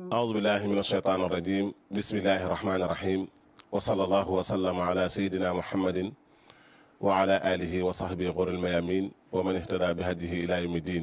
أعوذ بالله من الشيطان الرجيم بسم الله الرحمن الرحيم وصلى الله وسلم على سيدنا محمد وعلى آله وصحبه غر الميامين ومن اهتدى بهديه إلى يوم الدين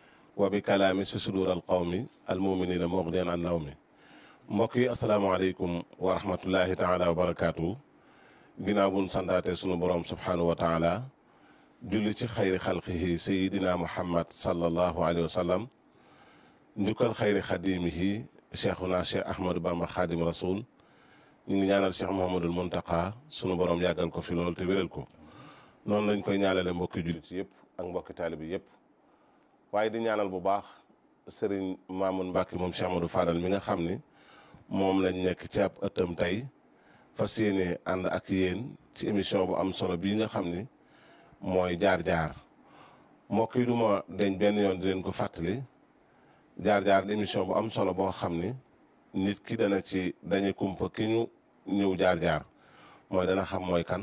وبكلام في صدور القوم المؤمنين مغنيا عن نومه mbokk yi asalaamaaleykum wa rahmatullahi taala wa barakaatu ginnaaw buñ santaate sunu borom subhanahu wa taala julli ci xayri xalqihi sayidina muhammad sallallahu alayhi wa sallam njukkal xayri xadimihi cheikhuna cheikh ahmadou bamba xaadim rasul ñu ngi ñaanal cheikh mohamadul muntaka sunu borom yàggal ko fi loolu te wéral ko noonu lañ koy ñaanale mbokki jullit yëpp ak mbokki taalibi yëpp waaye di ñaanal bu baax sëriñ Mamoun Mbacke moom cheikh amadou fadal mi nga xam ni moom lañ nekk ci ab ëttam tey fas yéene ànd ak yéen ci émission bu am solo bii nga xam ni mooy jaar-jaar mbokk yi du ma deñ benn yoon di leen ko fàttali jaar-jaar di émission bu am solo boo xam ni nit ki dana ci dañu kumpa ki ñu ñëw jaar-jaar mooy dana xam mooy kan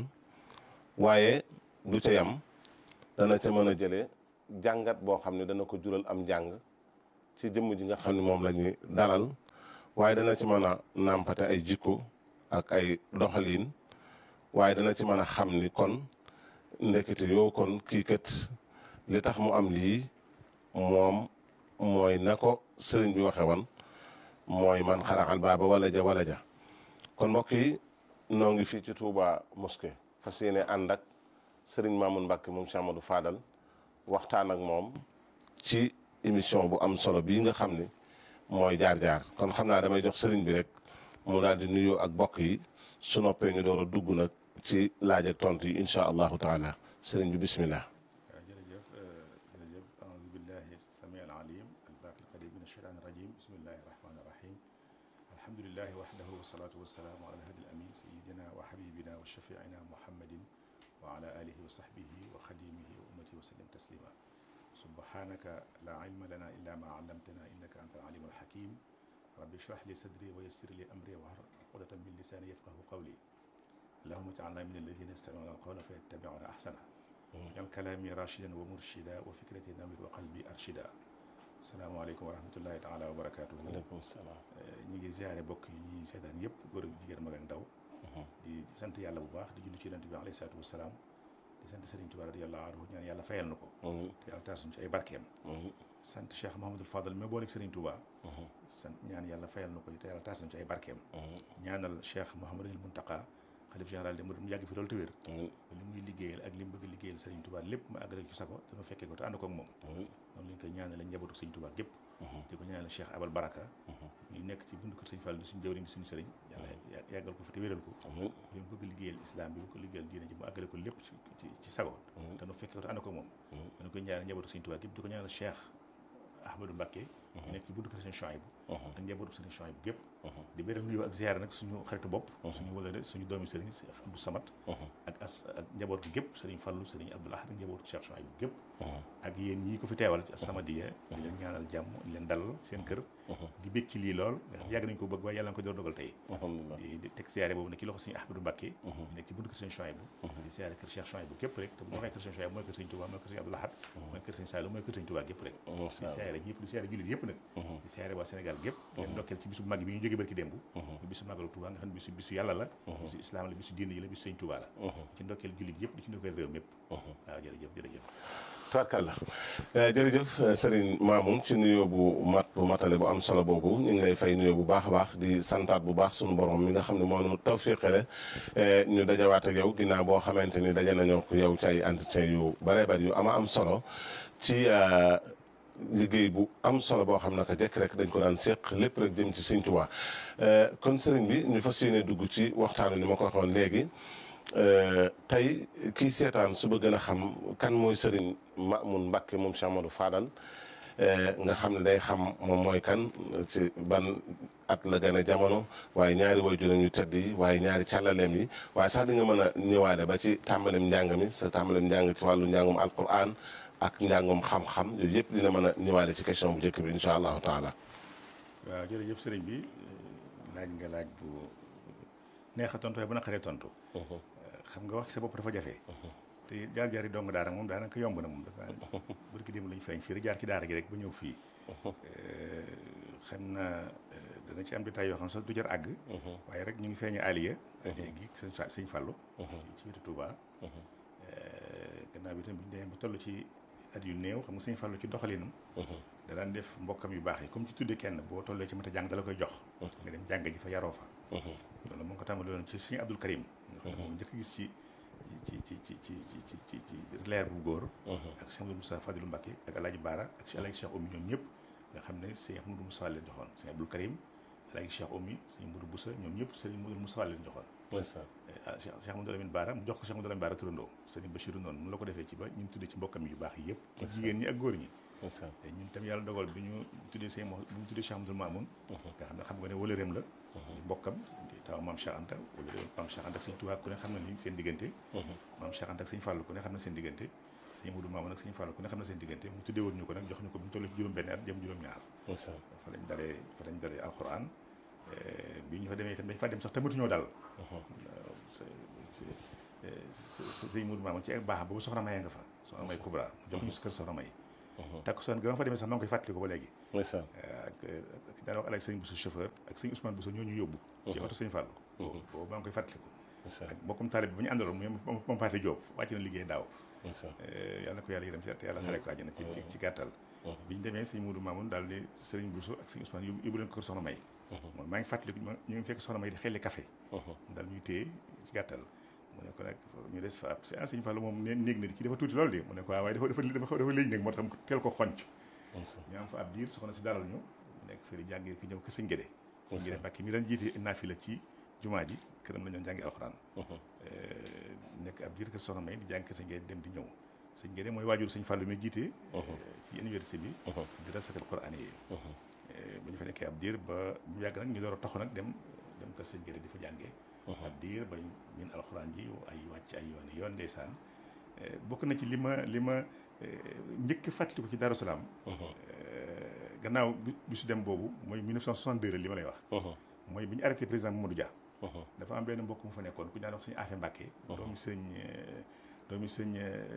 waaye du ca yam dana ca mën a jëlee jàngat boo xam ne dana ko jural am jàng ci jëmm ji nga xam ne moom la ñuy dalal waaye dana ci mën a nàmpate ay jikko ak ay doxalin waaye dana ci mën a xam ni kon ndekete yoo kon kii kat li tax mu am lii moom mooy na ko sëriñ bi waxe woon mooy man xaraxal baaba wala ja wala ja kon mbokk yi noo ngi fii ci Touba mosquée fas yéene ànd ak sëriñ Mamoun Mbacke moom Cheikh Amadou Fadal waxtaan ak moom ci émission bu am solo bii nga xam ni mooy jaar-jaar kon xam naa damay jox sëriñ bi rek mu daal di nuyoo ak bokk yi su noppee ñu door a dugg nag ci laaj ak tontu yi incha allahu taala sëriñ bi bismillah waaw jërëjëf jërëjëf aoudu billahi sami al alim albaqi alqadim min asheytan irajim bismillahi irrahmani irrahim alhamdulilahi waxdahu wasalatu wasalaamu ala alhadi alamin sayidina wa habibina wa shafiina muhammadin wa ala alihi wa sahbihi wa xadimihi wa ummatihi wa sallim taslima subhanaka la ilma lana illa ma allamtana innaka anta alalim alhakim rabbi shrah li sadri wa yassir li amri wahlul uqdatan min lisani yafqahu qawli allahumma ij'alna min alladhina yastami'una alqawla fayattabi'una ahsana jal kalaami rashidan wa murshida wa fikrati nawir wa qalbi arshida asalaamaaleykum wa rahmatullahi taala wa barakaatu. waaleykum salaam. ñu ngi ziare bokk yi ñuy seetaan yëpp góor ak jigéen mag ak ndaw. di sant yàlla bu baax di julli ci yonent bi alayhi salaatu wa salaam. di sant Serigne Touba radiyallahu anhu ñaan yàlla fayal na ko. te yàlla taasuñ ci ay barkeem. sant Cheikh Mouhamadul Fadal mi booleeg Serigne Touba. sant ñaan yàlla fayal na ko te yàlla taasuñ ci ay barkeem. ñaanal Cheikh Mouhamadul Muntaqa xalif général de mu yàgg fi loolu te wér li muy liggéeyal ak li mu bëgg liggéeyal Serigne Touba lépp ma àggale ci sago te nu fekkee ko te ànd ko ak moom noonu lañ koy ñaanale njabootu Serigne Touba gépp di ko ñaanal Cheikh Abal Baraka ñu nekk ci bundu kër Serigne Fall di suñu jawriñ di suñu Serigne yàlla yàggal ko fi te wéral ko li mu bëgg liggéeyal islam bi bu ko liggéeyal diine ji mu àggale ko lépp ci ci sago te nu fekkee ko te ànd ko ak moom dañ koy ñaanal njabootu Serigne Touba gépp di ko ñaanal Cheikh Ahmadou Mbacké ñu nekk ci buntu kër Serigne Chouaïbou ak njabootu Serigne Chouaïbou gépp di béral nuyoo ak ziyaare nag suñu xaritu bopp suñu wëlëre suñu doomi sëriñ Abdou Samad ak as ak njaboot gi gépp sëriñ Fallu sëriñ Abdoul Ahad ak njabootu Cheikh Chouaïbou gépp ak yéen ñii ko fi teewal ci As-Samadiyya di leen ñaanal jàmm di leen dalal seen kër di bég ci lii lool nga xam yàgg nañu ko bëgg waaye yàlla na ko door dogal tey di teg ziyaare boobu nag ci loxo sëriñ Ahmadou Mbacké ñu nekk ci buntu kër sëriñ Chouaïbou di ziyaare kër Cheikh Chouaïbou gépp rek te bu waxee kër sëriñ Chouaïbou mooy kër sëriñ Touba mooy kër sëriñ Abdoul Ahad mooy kër sëriñ Saliou mooy kër sëriñ Touba gépp rek di ziyaare ñëpp di ziyaare jullit yëpp nag di ziyaare waa Sénégal gépp leen ndokkeel ci bisu mag bi ñu jógee barki démb bisu màggalu Touba nga xam ne bisu bisu yàlla la bisu islam la bisu diine yi la bisu sëñ Touba la ci ndokkeel jullit yëpp di ci ndokkeel réew mépp waaw jërëjëf jërëjëf tubarkalla jërëjëf Serigne Mamoun ci nuyoo bu mat bu matale bu am solo boobu ñu ngi lay fay nuyoo bu baax a baax di santaat bu baax sunu borom mi nga xam ne moo nu tawfiqale ñu dajawaat ak yow ginnaaw boo xamante ni daje nañoo ko yow ci ay entretien yu bare bari yu ama am solo ci liggéey bu am solo boo xam naka jekk rek dañ ko daan séq lépp rek jëm ci Sëñ Tuubaa kon sëriñ bi ñu fas yéene dugg ci waxtaan ni ma ko waxoon léegi tey kii seetaan su bëgg a xam kan mooy sëriñ Mamoun Mbacke moom Cheikh Amadou Fadal nga xam ne day xam moom mooy kan ci ban at la gën a jamono waaye ñaari waajuram yu tedd yi waaye ñaari càllaleem yi waaye sax di nga mën a ñëwaale ba ci tàmbalem njàng mi sa tàmbalem njàng ci wàllu njàngum alquran ak njàngum xam-xam yooyu yëpp dina mën a ñëwaale ci question bu njëkk bi incha allahu taala. waaw jërëjëf sëriñ bi laaj nga laaj bu neex a tontu waaye bu naqaree tontu. xam nga wax ci sa bopp dafa jafe. te jaar jaar yi dong daara moom daanaka yomb na moom dafa barki démb lañu feeñ fii rek jaar ci daara gi rek ba ñëw fii. xam na dana ci am détails yoo xam sax du jar àgg waaye rek ñu ngi feeñe aliya gi sëñ sëñ Fàllu ci wetu Touba gannaaw bi tamit bi ñu demee ba toll ci at yu néew xam nga sëñ Fàllu ci doxalinam da daan def mbokkam yu baax yi comme ci tudde kenn boo tollee ci mat a jàng da la koy jox nga dem jàng ji fa yaroo fa loolu mu ngi ko tàmbali woon ci sëñ Abdul Karim nga xam ne moom njëkk gis ci ci ci ci ci ci ci ci ci leer bu góor ak Cheikh Amadou Moussa Fadilu Mbacké ak Alaaji Baara ak Alaaji Cheikh Oumy ñoom ñëpp nga xam ne sëñ Amadou Moussa leen joxoon sëñ Abdul Karim Alaaji Cheikh Oumy sëñ Modou Boussa ñoom ñëpp sëñ Modou Moussa leen joxoon Cheikh Amadou Lamine Baara mu jox ko Cheikh Amadou Lamine Baara turandoo sëñ Bachirou noonu mu la ko defee ci ba ñu tuddee ci mbokkam yu baax yi yëpp ci jigéen ñi ak góor ñi ñun tam yàlla dogal bi ñu tuddee sëñ mo bi ñu tuddee Cheikh Amadou Mamoun nga xam ne xam nga ne wëlëreem la mbokkam taw maam Cheikh Anta wëlëreem maam Cheikh Anta ak sëñ Tuubaa ku ne xam na ni seen diggante maam Cheikh Anta ak sëñ Fàllu ku ne xam na seen diggante sëñ Modou Mamoun ak sëñ Fàllu ku ne xam na seen diggante mu tuddee woon ñu ko nag jox ñu ko bi ñu toll ci juróom benn at jëm juróom ñaar fa lañ dalee fa lañ dalee alxuraan bi ñu fa demee itam dañ fa dem sax tamatuñoo dal sëñ Modou Mamoun ci ak baaxam boobu soxna May nga fa soxna May Kubra jox ñu si kër soxna May takkusaan ga ma fa demee sax maa ngi koy fàttali ko ba léegi ak ki daan wax alaaj sëñ Bousso chauffeur ak sëñ Ousmane Bousso ñoo ñu yóbbu ci oto sëñ Fallou boobu maa ngi koy fàttali ko ak mbokkum taalib bi ba ñu àndaloon mu moom Paate Diop wàcc na liggéey daaw yàlla na ko yàlla yërëm si te yàlla xare ko àjjana ci ci gàttal bi ñu demee sëñ Modou Mamoun daal di sëriñ Bousso ak sëñ Ousmane yóbbu leen ko kër soxna May moom maa ngi fàttaliku ñu ngi fekk soxna May di xelli café daal ñuy téye ci gàttal mu ne ko nag ñu des fa ab si sëñ Fallou moom ne néeg na di ci dafa tuuti loolu de mu ne ko waaye dafa dafa dafa dafa léegi nag moo tax teel ko xonc ñu am fa ab diir soxna si dalal ñu mu nekk fii di jàngee ki ñëw kër sëñ Gédé sëñ Gédé Mbàkke mi daan jiite naafila ci jumaa ji këram la ñu doon jàngi alxuraan nekk ab diir kër soxna May di jàng kër sëñ Gédé dem di ñëw sëñ Gédé mooy waajur sëñ Fallou mi jiite ci université bi di rasatal Quraan yi bu ñu fa nekkee ab diir ba mu yàgg nag ñu door a taxu nag dem dem kër sëñ Gédé di fa jàngee ab diir ba min alxuraan ji ay wàcc ay yoon yoon ndeysaan bokk na ci li ma li ma njëkk fàttaliku ci Darou Salaam gannaaw bi su dem boobu mooy 1962 la li ma lay wax mooy bi ñu arrêté président Mamadou Dia dafa am benn mbokk mu fa nekkoon ku ñu daan wax sëñ Afe Mbàkke doomi sëñ doomi sëñ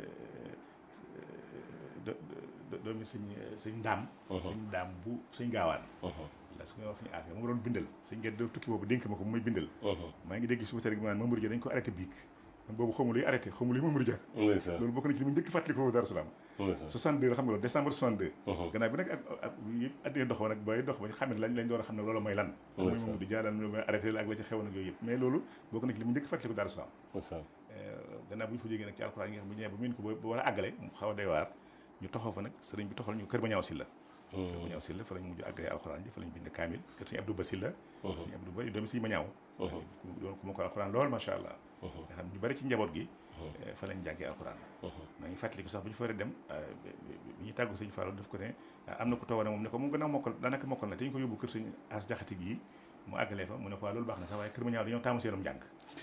doomi sëñ sëñ ndaam sëñ ndaam bu sëñ gaawaan la su nga wax sëñ Afe ma doon bindal sëñ ngeen def tukki boobu dénk ma ko muy bindal maa ngi dégg suba tey gi maanaam Mamadou Dia dañ ko arrêté biig man boobu xawma luy arrêté xawma luy Mamadou Dia loolu bokk na ci li mu njëkk fàttali ko Darou Salaam 62 xam nga loolu décembre 62 gannaaw bi nag ak ak yëpp addina dox ba nag bay dox ba xam ne lañ lañ door a xam ne loolu mooy lan mooy Mamadou Dia daan mooy arrêté la ak la ci xew nag yooyu yëpp mais loolu bokk na ci li mu njëkk fàttali ko Darou Salaam gannaaw bu ñu fa jógee nag ci alxuraan yi nga xam bu ñëwee ba mun ko ba war a àggale mu xaw a doy waar ñu taxaw fa nag sëriñ bi taxal ñu kër ba ñaaw si la kër ba ñaaw si la fa lañ mujj àggale alxuraan ji fa lañ bind kaamil kër sëñ Abdou Bassil la sëñ Abdou Ba doomi sëñ ma ñaaw doon ku ma ko alxuraan lool macha allah nga xam ñu bari ci njaboot gi fa lañ jàngee alxuraan maa ngi fàttaliku sax bu ñu fa war a dem bi ñu tàggu sëñ Fallou daf ko ne am na ko tooga ne moom ne ko moom gën a mokkal daanaka mokkal na te ñu ko yóbbu kër sëñ as jaxati gii mu àggalee fa mu ne ko waa loolu baax na sax waaye kër ma ñaaw dañoo taamu seenum njàng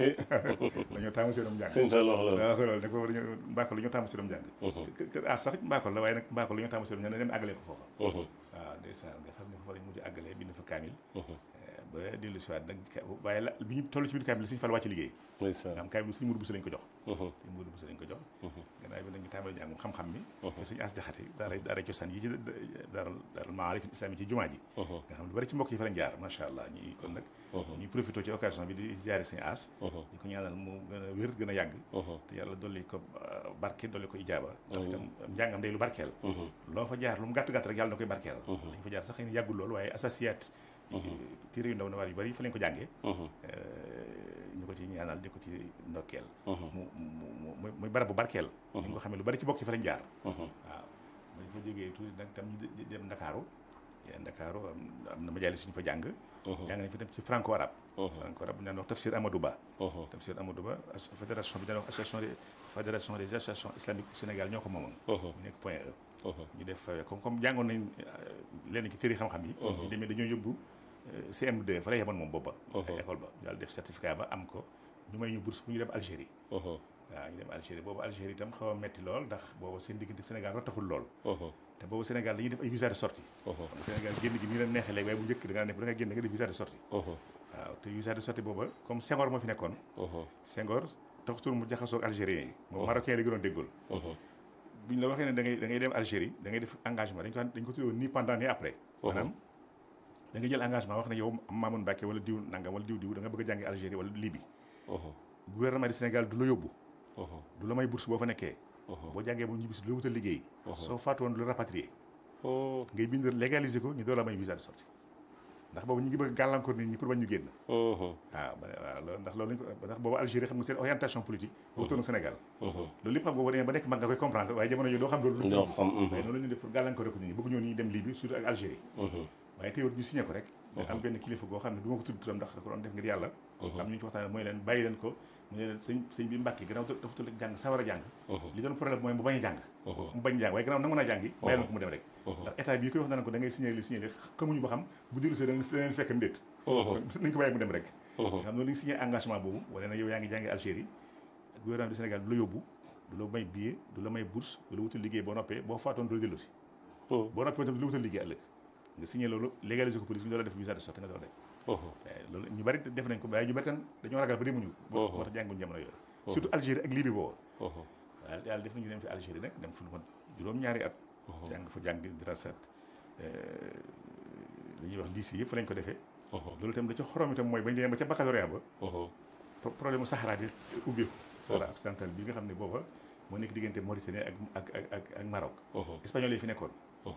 dañoo taamu seenum njàng waaw loolu ne ko dañoo mbaakol dañoo taamu seenum njàng kër as sax mbaakol la waaye nag mbaakol dañoo taamu seenum njàng ne dem àggalee ko foofa waaw ndeysaan nga xam ne foofa lañ mujj àggalee bind fa kaamil ba dellu si waat nag waaye la bi ñu toll ci biir kaamil suñu fal wàcc liggéey am kaamil suñu mudu busa lañ ko jox suñu mudu busa lañ ko jox gannaaw bi nag ñu tàmbali jàng xam-xam mi suñu as jaxate daara daara cosaan yi ci daara daara maarif islami ci jumaa ji nga xam lu bari ci mbokk yi fa lañ jaar macha allah ñi kon nag ñuy profité ci occasion bi di ziare suñu as ñu ko ñaanal mu gën a wér gën a yàgg te yàlla dolli ko barke dolli ko ijaaba ndax itam njàngam day lu barkeel loo fa jaar lu mu gàtt-gàtt rek yàlla na koy barkeel dañ fa jaar sax xëy na yàggul loolu waaye associate téere yu ndaw na waar yu bari fa lañ ko jàngee ñu ko ci ñaanal di ko ci ndokkeel mu mu muy barab bu barkeel ñu ko xamee lu bari ci bokk yi fa lañ jaar waaw bañ fa jógee tuuti nag tam ñu dem Ndakaaru Ndakaaru am na majalis suñu fa jàng jàng nañ fa dem ci franco arabe franco arabe bu ñu daan wax tafsir Amadou Ba tafsir Amadou Ba fédération bi daan wax association des fédération des associations islamiques du Sénégal ñoo ko moomoon mu nekk point E ñu def comme comme jàngoon nañ lenn ci téere xam-xam yi ñu demee dañoo yóbbu CM2 fa la yemoon moom booba école ba daal def certificat ba am ko ñu may ñu bourse bu ñu dem Algérie waaw ñu dem Algérie boobu Algérie itam xaw a metti lool ndax boobu seen diggante Sénégal rotaxul lool te boobu Sénégal dañuy def ay visa de sortie xam nga Sénégal génn gi nii la neexee léegi waaye bu njëkk da ngaa nekk da nga génn nga def visa de sortie waaw te visa de sortie booba comme Senghor moo fi nekkoon Senghor taxutul mu jaxasoo ak algérien yi moom marocain la gënoon déggool bu ñu la waxee ne da ngay da ngay dem Algérie da ngay def engagement dañ ko dañ ko tuddee ni pendant ni après maanaam da nga jël engagement wax ne yow Mamoun Mbacké wala diw nangam wala diw diw da nga bëgg a jàngi Algérie wala Libye gouvernement du Sénégal du la yóbbu du la may bourse boo fa nekkee boo jàngee moom ñibbisi du la wutal liggéey soo faatu woon du la rapatrier ngay bind légaliser ko ñu doo la may visa de sortie ndax boobu ñu ngi bëgg gàllankoor nit ñi pour bañ ñu génn waaw ba waaw loolu ndax loolu lañ ko ndax boobu Algérie xam nga seen orientation politique wutoon Sénégal loolu lépp xam nga boo demee ba nekk mag nga koy comprendre waaye jamono yooyu doo xam loolu lu waaye noonu la ñu def pour gàllankoor ko nit ñi bëgg ñoo ni dem Libye surtout ak Algérie waaye teewul ñu signé ko rek am benn kilifa goo xam ne du ma ko tudd turam ndax da ko doon def ngir yàlla am ñu ci waxtaan mooy leen bàyyi leen ko mu ne leen sëñ sëñ bi Mbàkke gannaaw dafa tul jàng sawar a jàng li doon problème mooy mu bañ a jàng mu bañ jàng waaye gannaaw nangu naa jàngi bàyyi leen ko mu dem rek ndax état bi koy wax na ko da ngay signé li signé li xamuñu ba xam bu dellu see da leen fekk ndéet nañ ko bàyyi mu dem rek nga xam noonu li nga signé engagement boobu wane na yow yaa ngi jàngi Algérie gouvernement du Sénégal du la yóbbu du la may billet du la may bourse du la wutal liggéey boo noppee boo faatoon du la dellu si boo noppee tam du la wutal liggéey ëllëg nga signé loolu légaliser ko police ñu doon def visa de sortie nga doon def loolu ñu bari def nañ ko waaye ñu bari tam dañoo ragal ba demuñu moo tax jànguñu jamono yooyu surtout Algérie ak Libye boobu waaw yàlla def nañu dem fi Algérie nag dem fu lu ma juróom-ñaari at jàng fa jàng dirasat li ñuy wax lycée yëpp fa lañ ko defee loolu itam da ca xorom itam mooy bañ demee ba ca baccalauréat ba problème mu Sahara bi ubbeeku Sahara occidental bi nga xam ne booba moo nekk diggante Mauritanie ak ak ak ak Maroc espagnol yi fi nekkoon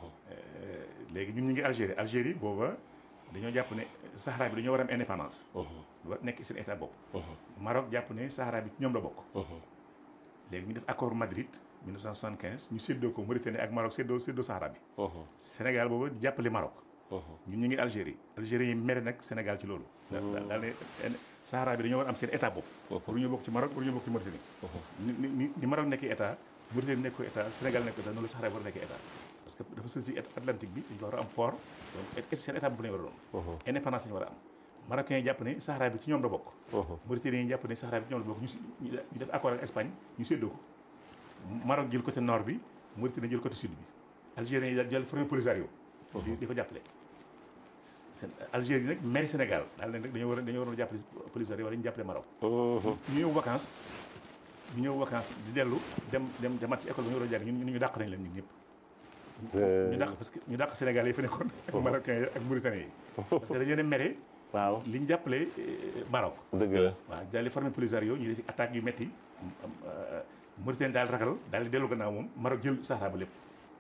léegi ñun ñu ngi Algérie Algérie booba dañoo jàpp ne Sahara bi dañoo war a am indépendance war nekk seen état bopp Maroc jàpp ne Sahara bi ñoom la bokk léegi ñu def accord Madrid 1975 ñu séddoo ko Mauritanie ak Maroc séddoo séddoo Sahara bi Sénégal booba di jàppale Maroc ñun ñu ngi Algérie Algérie yi mere nag Sénégal ci loolu daal ne Sahara bi dañoo war am seen état bopp pour ñu bokk ci Maroc pour ñu bokk ci Mauritanie ni ni Maroc nekk état Mauritanie nekk ko état Sénégal nekk état noonu la Sahara bi war a nekk état parce que dafa sës si Atlantique bi dañu war a am port donc est seen état bu lañu war a doon indépendance lañu war a am Marocains yi jàpp ne Sahara bi ci ñoom la bokk Mauritaniens yi jàpp ne Sahara bi ci ñoom la bokk ñu def accord ak Espagne ñu séddoo ko Maroc jël côté nord bi Mauritanie jël côté sud bi Algériens yi jël formé Polisario di ko jàppale Algérie nag mairie Sénégal daal leen rek dañoo war a dañoo war a jàppale Polisario wala ñu jàppale Maroc ñu ñëw vacances ñu ñëw vacances di dellu dem dem demaat ci école ba ñu war a jàng ñun ñu dàq nañ leen ñun ñëpp ñu dàq parce que ñu dàq Sénégal yi fi nekkoon ak Marocains yi ak Mauritaniens yi parce que dañoo dem mere waaw li ñu jàppale Maroc dëgg la waaw daal di formé Polisario ñu def attaques yu metti Mauritanie daal ragal daal di dellu gannaaw moom Maroc jël Sahara ba lépp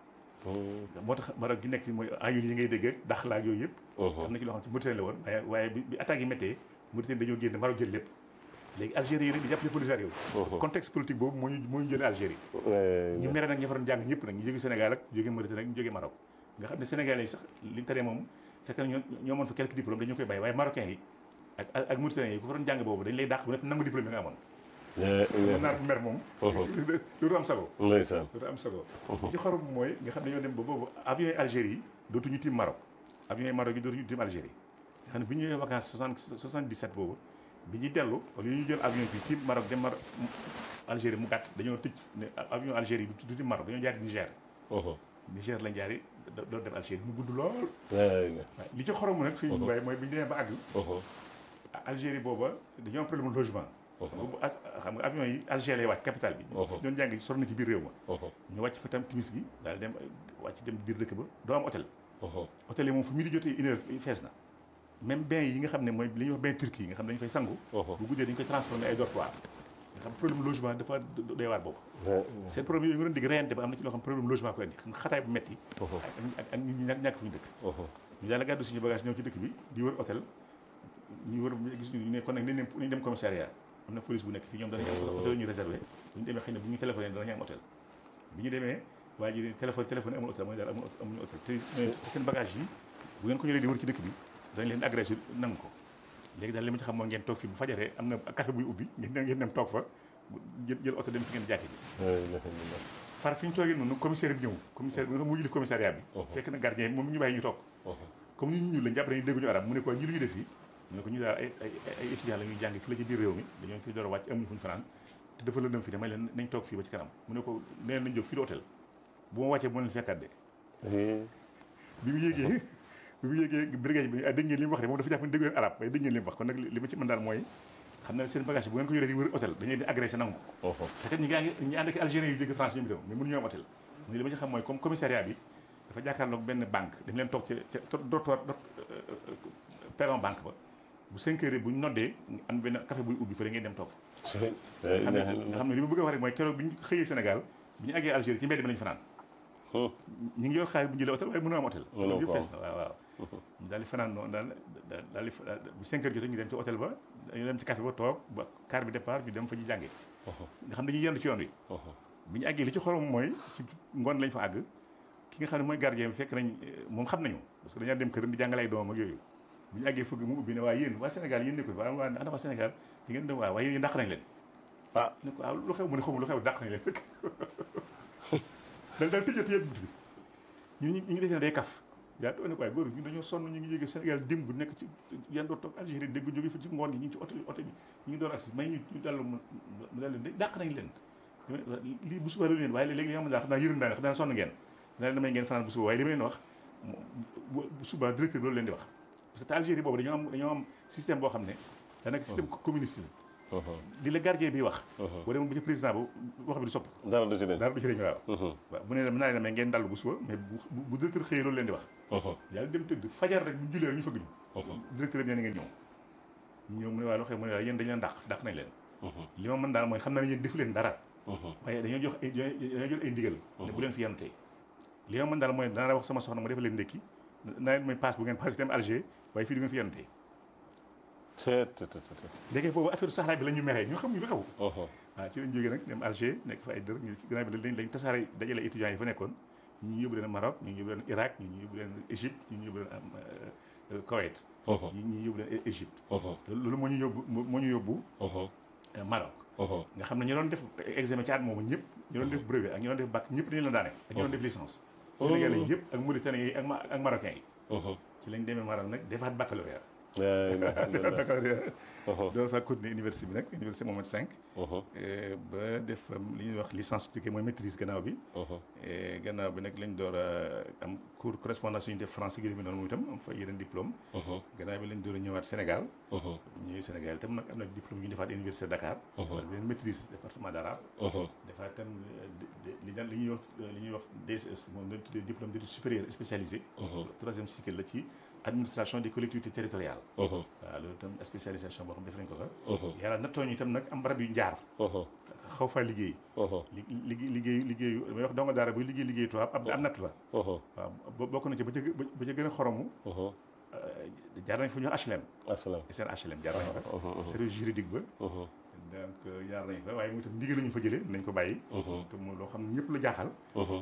moo tax Maroc gi nekk ci mooy ayul yi ngay dégg ak daxla ak yooyu yëpp am na ci loo xam ne Mauritanie la woon waaye waaye bi attaques yi méttee Mauritanie dañoo génn Maroc jël lépp léegi Algérie yi nag di jàppale Polisario contexte politique boobu moo ñu moo ñu jëlee Algérie ñu mere nag ña fa doon jàng ñëpp nag ñu jóge Sénégal ak jóge Mauritanie ak ñu jóge Maroc nga xam ne Sénégalais yi sax liñ taree moom fekk na ñoo ñoo amoon fa quelques diplômes dañu koy bàyyi waaye Marocains yi ak ak Mauritaniens yi ku fa doon jàng boobu dañ lay dàq bu nekk nangu diplôme yi nga amoon naar bu mer moom dootu am sago ndeysaan dootu am sago ci xorom mooy nga xam ne ñoo dem ba boobu avion yi Algérie yi dootuñu tiim Maroc avion yi Maroc yi dootuñu tiim Algérie nga xam ne bi ñu ñëwee vacances soixante soixante-dix-sept boobu bi ñuy dellu wala ñu jël avion fii tiim Maroc dem Maroc Algérie mu gàtt dañoo tëj ne avion Algérie yi du tiim Maroc dañoo jaari Niger Niger lañ jaari doon dem Algérie mu gudd lool li ci xorom nag suñu waaye mooy bi ñu demee ba àgg Algérie booba dañoo am problème logement xam nga avion yi Alger lay wàcc capitale bi doon jàng sor na ci biir réew ma ñu wàcc fa tam timis gi daal dem wàcc dem biir dëkk ba doo am hôtel hôtel yi moom fu mu di jotee une heure fees na même bain yi nga xam ne mooy li ñuy wax bain turc yi nga xam ne dañu fay sangu bu guddee dañu koy transformé ay dortoir nga xam problème logement dafa doy waar boobu seen problème yooyu nga doon digg reyante ba am na ci loo xam problème logement ko indi xam nga xataay bu metti ak ak nit ñi ñàkk ñàkk fu ñu dëkk ñu daal gàddu suñu bagage ñëw ci dëkk bi di wër hôtel ñu wër gis ñu ne kon nag nañ nañ dem commissariat am na police bu nekk fii ñoom danañ am hôtel ñu réservé bu ñu demee xëy na bu ñu téléphoné danañ am hôtel bi ñu demee waa ji téléphone téléphone amul hôtel mooy daal amul amuñu hôtel te seen bagage yi bu ngeen ko ñoree di wër ci dëkk bi dañ leen agressé nangu ko léegi daal li ma ci xam mooy ngeen toog fii bu fajaree am na café buy ubbi ngeen ngeen dem toog fa jël jël oto dem fi ngeen jàkki bi far fi ñu toogee noonu commissaire bi ñëw commissaire bi nga xam mu jëli commissariat bi fekk na gardien moom ñu bàyyi ñu toog comme ni ñu ñuul lañ jàpp nañu dégguñu arab mu ne ko ñi lu ñu def fii mu ne ko ñu daal ay ay ay étudiants la ñuy jàngi fi la ci biir réew mi dañoo fi door a wàcc amuñu fu ñu fanaan te dafa lëndëm fii damay leen nañ toog fii ba ci kanam mu ne ko neen nañ jóg fii di hôtel bu ma wàccee bu ma leen fekkaat de bi mu yéegee bi mu yéegee brigade bi dégg ngeen li mu wax de moom dafa jàpp ne déggu leen arab waaye dégg ngeen li mu wax kon nag li ma ci mën daal mooy xam na seen bagage bu ngeen ko yoree di wër hôtel dañuy di agressé nangu ko te kat ñi ngi ñi ànd ak algériens yu jóge France ñoom itam mais mënu ñoo am hôtel mu ne li ma ci xam mooy comme commissariat bi dafa jàkkaarloog benn banque dañ leen toog ca ca dortoir perron banque ba bu 5 heures bu ñu noddee am benn café buy ubbi fële ngeen dem toog fa nga xam ne nga xam ne li ma bëgg a wax rek mooy keroog bi ñu xëyee Sénégal bi ñu àggee Algérie ci mbedd bi lañu fanaan ñu ngi yor xaalis bu ñu jëlee hôtel waaye mënoo am hôtel Mënoo yëpp ko am. fees na waaw waaw ñu daal di fanaan noonu daal daal daal di fa- bu 5 heures jotee ñu dem ci hôtel ba ñu dem ci café ba toog ba car bi départ ñu dem fa ñu jàngee nga xam dañuy yendu ci yoon wi bi ñu àggee li ci xorom mooy ci ngoon lañ fa àgg ki nga xam ne mooy gardien bi fekk nañ eh, moom xam nañu parce que dañaa dem këram di jàngale ay doomam ak yooyu bi ñu àggee fëgg mu ubbi ne waa yéen waa Sénégal yéen nekkul waa waa ana waa Sénégal di ngeen dem waa waaye yéen dàq nañ leen ah ne ko waaw lu xew mu ne xawma lu xew dàq nañ leen rek dal daal tëjat yëpp bunt bi ñu ñu ngi defee ne day kaf yaa too ne ko waaye góor ñu dañoo sonn ñu ngi yéege Sénégal démb nekk ci yan doo toog Algérie dégg jóge fa ci ngoon gi ñu ngi ci oto oto bi ñu ngi door agsi may ñu ñu dallu mu mu dal leen dàq nañ leen lii bu subaa leen waaye léegi li nga xam ne daal xam naa yërëm naa ne xam naa sonn ngeen naa leen damay ngeen fanaan bu suba waaye li ma leen wax bu bu suba directeur loolu leen di wax parce que te Algérie boobu dañoo am dañoo am système boo xam ne daanaka système communiste la li la gardien bi wax boo demoon ba ci président ba wax bi du sopp dara du ci des dara du ci dañ waaw waaw bu ne la mën naa leen damay ngeen dallu bu suba mais bu bu directeur xëyee loolu leen di wax yàlla dem tëdd fajar rek bu jullee rek ñu fëgg ñu directeur bi nee na ngeen ñëw ñu ñëw mu ne waaye loo xam mu ne waaye yéen dañ leen dàq dàq nañ leen li ma mën daal mooy xam naa ne yéen defu leen dara waaye dañoo jox ay dañoo jël ay ndigal ne bu leen fi yenn tey li ma mën daal mooy danaa wax sama soxna mu defal leen ndékki naa leen may passe bu ngeen passe dem Alger waaye fii du ngeen fi yenn tey c'est c'est c'est léegi boobu affaire Sahara bi la ñu meree ñu xam ñu lu xew waaw ci lañ jógee nag dem Alger nekk fa ay dër ñu gannaaw bi lañ lañ tasaare dajale étudiants yi fa nekkoon ñu yóbbu leen Maroc ñu yóbbu leen Irak ñu yóbbu leen Égypte ñu yóbbu leen am Koweït ñu ñu yóbbu leen Égypte loolu moo ñu yóbbu moo ñu yóbbu Maroc nga xam ne ñu doon def examen ci at moomu ñëpp ñu doon def brevet ak ñu doon def bac ñëpp dañu leen daane ak ñu doon def licence Sénégalais yi yëpp ak Mauritaniens yi ak ma ak Marocains yi ci lañ demee Maroc nag defaat baccalauréat baccalauréat doon fa continuer université bi nag université Mohamed V ba def li ñuy wax licence tukkee mooy maîtrise gannaaw bi gannaaw bi nag lañ door a am cours correspondance yu ñu def français gi demee noonu moom itam am fa yeneen diplôme gannaaw bi lañ door a ñëwaat Sénégal ñëwee Sénégal itam nag am na diplôme yu ñu defaat université Dakar wala beneen maîtrise département d'arabe defaat itam li daan li ñuy wax li ñuy wax DSS moom lañ tuddee diplôme d'études supérieures spécialisé troisième cycle la ci administration des collectivités territoriales waaw loolu itam spécialisation boo xam def nañ ko fa yàlla nattoo ñu itam nag am barab yu njaar xaw faa liggéey li liggéey liggéey liggéeyu may wax donga daara buy liggéey liggéey tubaab ab am natt la waaw bokk na ci ba ca ba ca gën a xoromu jaar nañ fa ñu wax HLM seen HLM jaar nañ fa service juridique ba donc jaar nañ fa waaye mu itam ndigal la ñu fa jëlee nañ ko bàyyi te moom loo xam ne ñëpp la jaaxal waaw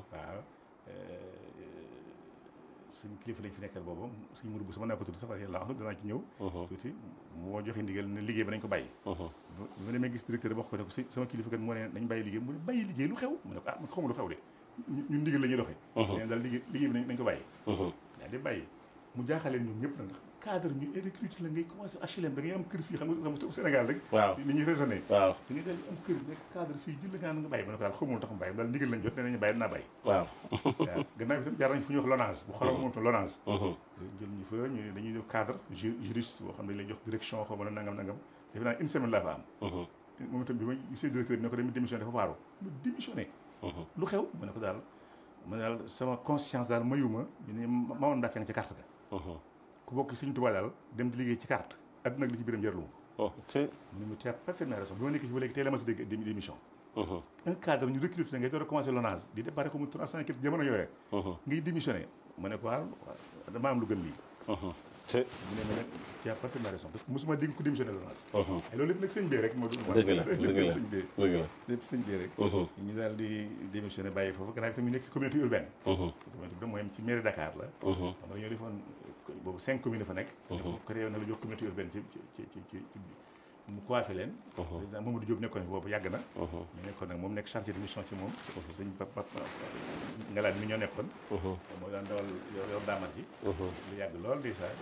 suñ kilifa lañ fi nekkal boobu suñ muru bu sama naa ko tudd sax yàlla wax na danaa ci ñëw tuuti moo joxe ndigal ne liggéey ba nañ ko bàyyi bi ma demee gis directeur wax ko ne ko sama kilifa kat moo ne nañ bàyyi liggéey mu ne bàyyi liggéey lu xew mu ne ko ah man xawma lu xew de ñun ndigal la ñuy doxee neen daal liggéey liggéey bi nañ ko bàyyi daal di bàyyi mu jaaxaleen ñoom ñëpp nag ndax cadre ñu recruté la ngay commencé HLM da ngay am kër fii xam nga xam Sénégal rek waaw ni ñuy raisonné waaw da ngay daal am kër nekk cadre fii jël nga nga bàyyi ma ne ko daal xamul tax mu bàyyi daal ndigal lañ jot nee nañu bàyyi dinaa bàyyi waaw waaw gannaaw bi tam jaar nañ fu ñuy wax lonage bu xorom moom tam lonage jël ñu fa ñu ne dañuy def cadre juriste boo xam ne dañ lay jox direction xaw ma ne nangam nangam defe naa une semaine laa fa am moom itam bi ma gisee directeur bi ne ko dem démissionné dafa waaru mu démissionné lu xew ma ne ko daal ma ne daal sama conscience daal mayuma ñu ne Mamadou Mbacke nga ci carte ga ku bokk Sëñ Tuubaa daal dem di liggéey ci carte adduna ak li ci biiram jërlu ma mu ne mu tu as parfaitement raison bi ma nekk ci ba léegi tey la ma si dégg démission un cadre ñu recruté na ngay door a commencé lonage di déparé ko mu trois cent quelque jamono yooyu ngay démissionné ma ne ko waaw dama am lu gën lii mu ne ma ne tu as parfaitement raison parce que mosuma dégg ku démissionné lonage ay loolu lépp nag sëñ bee rek moo dëgg la dëgg la sëñ bee dëgg la lépp sëñ bee rek ñu daal di démissionné bàyyi foofu gannaaw bi tamit nekk fi communauté urbaine communauté urbaine mooy ci mairie Dakar la xam nga dañoo defoon boobu cinq communes fa nekk ko créé na la jox communauté urbaine ci ci ci ci mu coiffé leen président Mamadou Diop nekkoon fi boobu yàgg na ñu nekkoon nag moom nekk chargé de mission ci moom sëñ papa ngalaat mi ñoo nekkoon moo daan dawal yor daamat ji lu yàgg lool di saa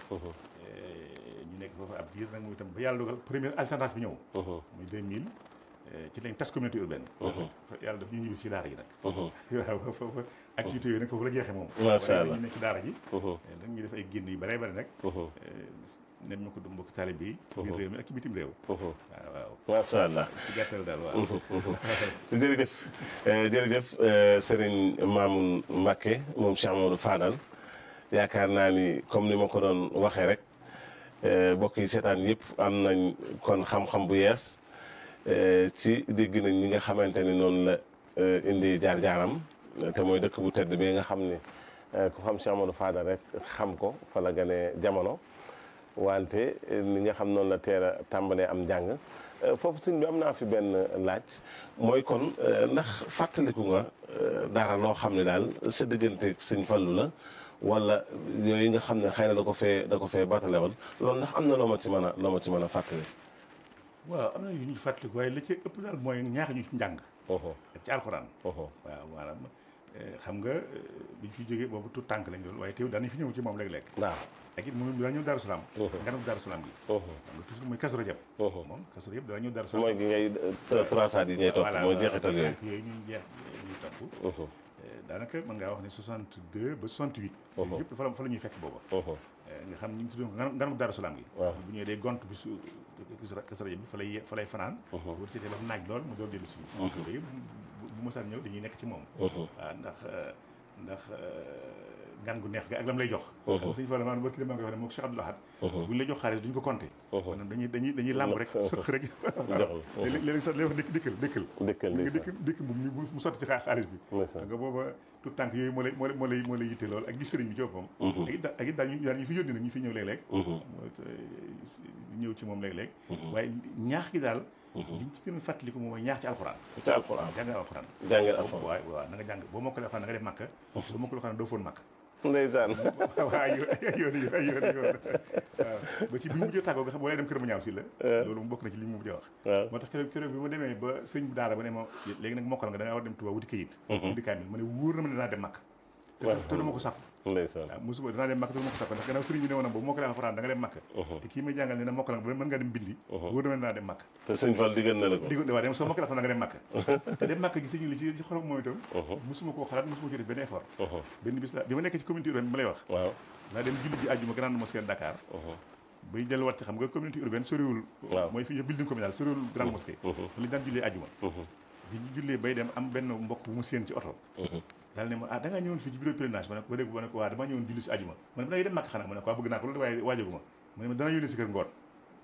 ñu nekk foofu ab biir nag mu itam ba yàlla dogal première alternance bi ñëw muy 2000 ci lañ tas communauté urbaine yàlla daf ñu ñibbi si daara ji nag waaw foofu activité yooyu nag foofu la jeexee moom macha allah ñu nekk ci daara ji da ñu def ay génn yu bare bare nag nem ñu ko du mbokk taalib bi ci biir réew mi ak ci bitim réew waaw waaw macha allah ci gàttal daal waaw jërëjëf jërëjëf Serigne Mamoun Mbacké moom Cheikh Amadou Fadal yaakaar naa ni comme ni ma ko doon waxee rek mbokk yi seetaan yëpp am nañ kon xam-xam bu yees ci dégg nañ ñi nga xamante ni noonu la indi jaar-jaaram te mooy dëkk bu tedd bi nga xam ni ku xam Cheikh Amadou Fadal rek xam ko fa la gane jamono wante ni nga xam noonu la teel a tàmbalee am njàng foofu sëñ bi am naa fi benn laaj mooy kon ndax fàttaliku nga dara loo xam ne daal sa diggante sëñ Fallu la wala yooyu nga xam ne xëy na da ko fee da ko fee batale woon loolu ndax am na loo ma ci mën a loo ma ci mën a fàttali. waaw am na yu ñu fàttaliku waaye li ci ëpp daal mooy ñaax ñu ci njàng. ci alxuraan. waaw maanaam xam nga biñ fi jógee boobu tout tànk lañ doon waaye teew daan nañ fi ñëw ci moom léeg-léeg. waaw ak it moom dana ñëw Daaru Salaam. nganam Daaru Salaam gi. xam nga toujours mooy Kazu Rajab. moom Kazu Rajab dana ñëw Daaru Salaam. mooy gi ngay traçade yi ngay topp mooy jeexital yooyu. yooyu ñuy jeex ñuy topp. daanaka mën ngaa wax ne 62 ba 68. yëpp fa la fa la ñuy fekk booba. nga xam ñu ngi tudd nganam Daaru Salaam gi. bu ñëwee day gont bi su Kazu Rajab bi fa lay fa lay fanaan. bu seetee ba naaj lool mu door dellu si. yooyu bu mosaan ñëw dañuy nekk ci moom. waaw ndax ndax ngan gu neex ga ak lam lay jox. xam nga suñu fa la maanaam barki dama koy wax ne moom Cheikh Abdoul Ahad. buñ la jox xaalis duñ ko compter. maanaam dañuy dañuy dañuy làmb rek sëq rek. léeg-léeg sax lay wax dëkk dëkkal dëkkal. dëkkal nga dëkk dëkk bu mu sotti ci xaalis bi. nga booba tout tànk yooyu moo lay moo lay moo lay moo lay yitte lool ak gis sëriñ bi ci boppam. ak it ak it daal ñu daal ñu fi yónni nag ñu fi ñëw léeg-léeg. ñëw ci moom léeg-léeg. waaye ñaax gi daal. liñ ci gën a fàttaliku moom mooy ñaax ci alxuraan. ci alxuraan jàngal alxuraan. jàngal alxuraan waaw waaw na nga jàng boo mokkalee alxuraan na nga def màkk. soo mokkalee alxuraan doo foon màkk. ndeysaan waaw ay yoon yoon ay yoon yoon waaw ba ci bi mu mujjee tàggoo nga xam boo lay dem kër ma ñaaw si la loolu mu bokk na ci li mu mujjee wax moo tax keroog keroog bi ma demee ba sëñ bi daara ba ne ma léegi nag mokkal nga da ngaa war dem Tuubaa wuti kayit wuti kaamil ma ne wóor na ma ne danaa dem màkk te du ma ko sàkku ndeysaan waaw mosuma danaa dem màkk te du ma ko sàkku ndax gannaaw sëriñ bi ne woon boobu mokkale alxuraan da nga dem màkk te kii may jàngal ne na mokkal nga mën nga dem bindi wóor na ma ne danaa dem màkk te sëñ Fall diggal na la ko diggal waaw dem soo mokkale alxuraan da nga dem màkk te dem màkk gi sëñ li ci ci xorom moom itam mosuma koo xalaat mosuma ci def benn effort benn bis la bi ma nekkee ci communauté urbaine bi ma lay wax waaw laa dem julli ji àjjuma grande mosquée de Dakar bay delluwaat ci xam nga communauté urbaine soriwul mooy fi building communal soriwul grande mosquée fa lañu daan jullee àjjuma bi ñu jullee bay dem am benn mbokk bu mu séen ci oto daal ne ma ah da ngaa ñëwoon fii ci bureau pèlerinage ma ne ko ba dégg ma ne ko waa damaa ñëwoon julli si àjjuma ma ne da ngay dem màkk xanaa ma ne ko waa bëgg naa ko loolu waaye waajaguma ma ne ma dana yónnee si kër ngoon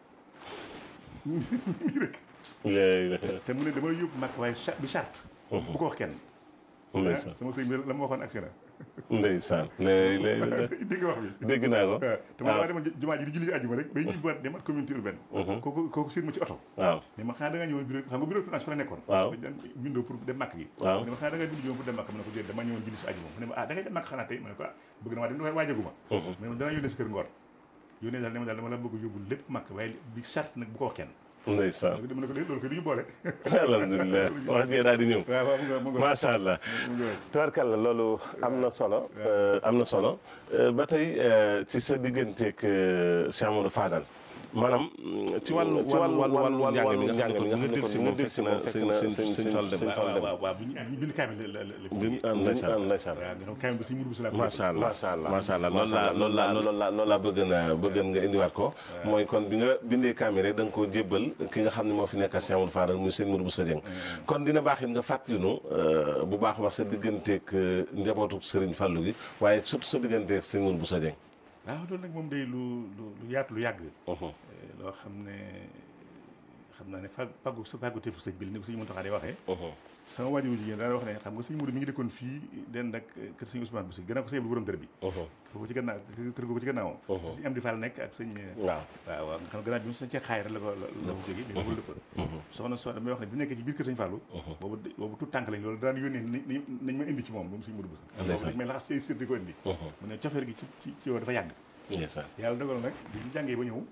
rek te mu ne dama yóbbu màkk waaye bi charte bu ko wax kenn ndeysaan sama sëñ bi la ma waxoon agsi na ndeysaan léegi dégg nga wax bi dégg naa ko te man damaa demoon jumaa ji di julli àjjuma rek bay ñuy baat demat communauté urbaine kooku kooku seen ma ci oto waaw ne ma xanaa da nga ñëwoon bureau xam nga bureau pèlerinage fa la nekkoon waaw dañ daan bindoo pour dem màkk gi waaw ne ma xanaa da nga bind ñëwoon pour dem màkk ma ne ko déet dama ñëwoon julli si àjjuma mu ne ma ah da ngay dem màkk xanaa tey ma ne ko ah bëgg na maa dem waaye waajaguma mu ne ma dana yónnee si kër ngoor yónnee daal ne ma daal dama la bëgg yóbbu lépp màkk waaye bi charte nag bu ko wax kenn ndeysaan dama ne ko déet loolu ko du ñu boole alhamdulilah wax jee daal di ñëw waaw waaw mu nga mu nga macha allah tubarkalla loolu am na solo am na solo ba tey ci sa digganteeg Cheikh Amadou Fadal maanaam ci wàllu ci wàllu wàllu wàllu njàng mi nga xam ne nga del si moom fekk na sëñ sëñ sëñ Fall dem waaw waaw waaw bu ñu ñu bind kaamil la la bi mu am ndeysaan waaw nga xam kaamil ba suñu mudu bu sala macha allah macha allah macha allah loolu laa loolu laa loolu laa loolu laa bëgg na bëgg nga indiwaat ko mooy kon bi nga bindee kaamil rek da nga koo jébbal ki nga xam ne moo fi nekkal Cheikh Amadou Fadal muy sëñ Mourou Bousso Dieng kon dina baax it nga fàttalinu bu baax wax sa digganteeg njabootu Serigne Fallou gi waaye surtout sa digganteeg sëñ Mourou Bousso Dieng waaw loolu nag moom day lu lu lu yaatu lu yàgg loo xam ne xam naa ne fag paggu sa pàgguteefu sëñ bi ni ko sëñ Mountakha di waxee sama waajur jigéen daana wax ne xam nga sëñ Mourou mi ngi dëkkoon fii den ak kër sëñ Ousmane Bousso gannaaw ko sëñ bu borom dër bi foofu ci gannaaw kër googu ci gannaawam sëñ Amdi Fall nekk ak sëñ waaw waaw waaw nga xam gannaaw bi mu sañ cee xaayra la ko la ko jógee mais wul dëkkoon soxna so damay wax ne bi mu nekkee ci biir kër sëñ Fallou boobu boobu tout tànk lañ loolu daan yónnee nañ ma indi ci moom moom sëñ Mourou Bousso dañ may laxas ci sër di ko indi mu ne cofeer gi ci ci ci yow dafa yàgg yàlla dogal nag bi ñu jàngee ba ñëw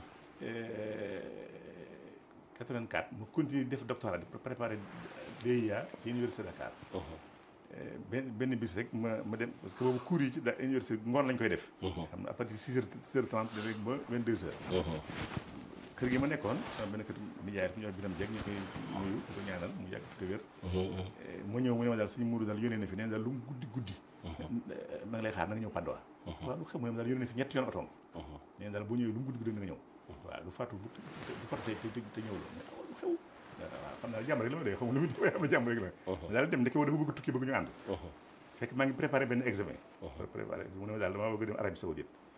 84 mu continuer def doctorat di préparer DEA ci université Dakar benn benn bis rek ma ma dem parce que boobu cours yi ci da université ngoon lañ koy def xam na à partir de 6 heures 6 heures 30 rek ba 22 heures kër gi ma nekkoon sama benn kër nijaay ku ñëw Biram Jeeg ñu koy nuyu di ko ñaanal mu yàgg fi te wér ma ñëw mu ne ma daal suñu muuru daal yónnee na fi nee daal lu mu guddi guddi ma ngi lay xaar na nga ñëw Padoa waaw lu xam mu ne ma daal yónnee na fi ñetti yoon otoom nee daal boo ñëwee lu mu guddi guddi na nga ñëw waaw du fàttu du fàttu te te ñëw la mais lu xew waaw xam naa jàmm rek la ma dee xam lu mu am na jàmm rek la daal dem ndeke woo dafa bëgg tukki bëgg ñu ànd fekk maa ngi préparé benn examen préparé mu ne ma daal damaa bëgg dem Arabie Saoudite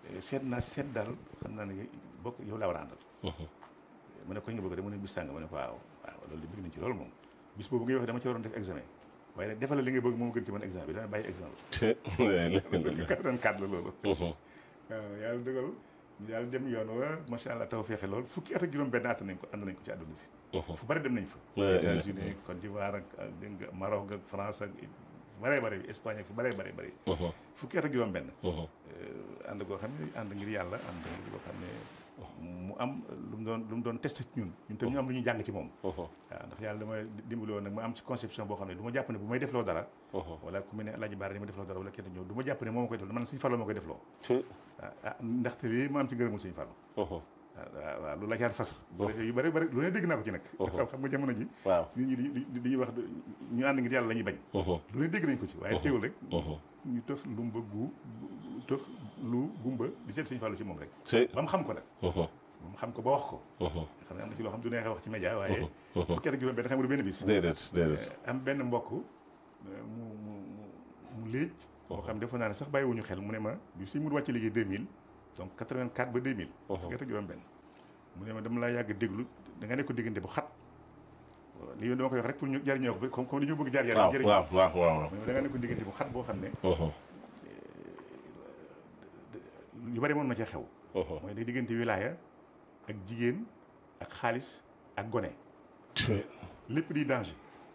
seet naa seet daal xam naa ne bokk yow laa war a àndal ma ne ko nga bëgg de mu ne bis sàng ma ne ko waaw waaw loolu de bëgg nañ ci loolu moom bis boobu ngay wax dama ci waroon def examen waaye nag defal la li nga bëgg moom gën ci man examen bi dana bàyyi examen bi 84 la loolu waaw yàlla dëggal yàlla dem yoon wa macha allah taw feexe lool fukki at ak juróom benn at nañ ko ànd nañ ko ci àdduna si fu bari dem nañ fa États-Unis Côte d'Ivoire ak ak dégg nga Maroc ak France ak fu bëree bëri Espagne ak fu bëree bëri bëri fukki at ak juróom benn ànd koo xam ne ànd ngir yàlla ànd ngir koo xam ne mu am lu mu doon lu mu doon testé ci ñun ñun tam ñu am lu ñuy jàng ci moom waaw ndax yàlla dama dimbali woon nag ma am ci conception boo xam ne du ma jàpp ne bu may defloo dara wala ku mel ne Alaaji Baara di ma defloo dara wala kenn ñëw du ma jàpp ne moo ma koy defloo man Sëñ Fallu ma koy defloo ah ndaxte lii ma am ci ngërëmul Sëñ Fallu waaw waaw lu la caan fas yu bëri bëri lu ne dégg naa ko ci nag xam xam nga jamono ji nit ñi di dañuy wax ñu ànd ngir yàlla la ñuy bañ lu ne dégg nañ ko ci waaye teewul rek ñu tëx lumba gu tëx lu gumba di seet Sëñ Fallu ci moom rek ba mu xam ko nag ba mu xam ko ba wax ko xam ne am na ci loo xam du neexee wax ci média waaye fukki at juróom benn xam nga du benn bis déedéet déedéet am benn mbokk mu mu mu léej boo xam ne defoon naa ne sax bàyyiwuñu xel mu ne ma bi si mu wàcc liggéey 2000 donc 84 ba 2000 fukki at ak juróom benn mu ne ma dama laa yàgg déglu da nga nekk ko diggante bu xat lii dama koy wax rek pour ñu jariñoo ko comme comme dañoo bëgg jaar jaar jëriñ waaw waaw waaw da nga nekk ko diggante bu xat boo xam ne yu bari moon na cee xew mooy day diggante wilaaya ak jigéen ak xaalis ak gone lépp di danger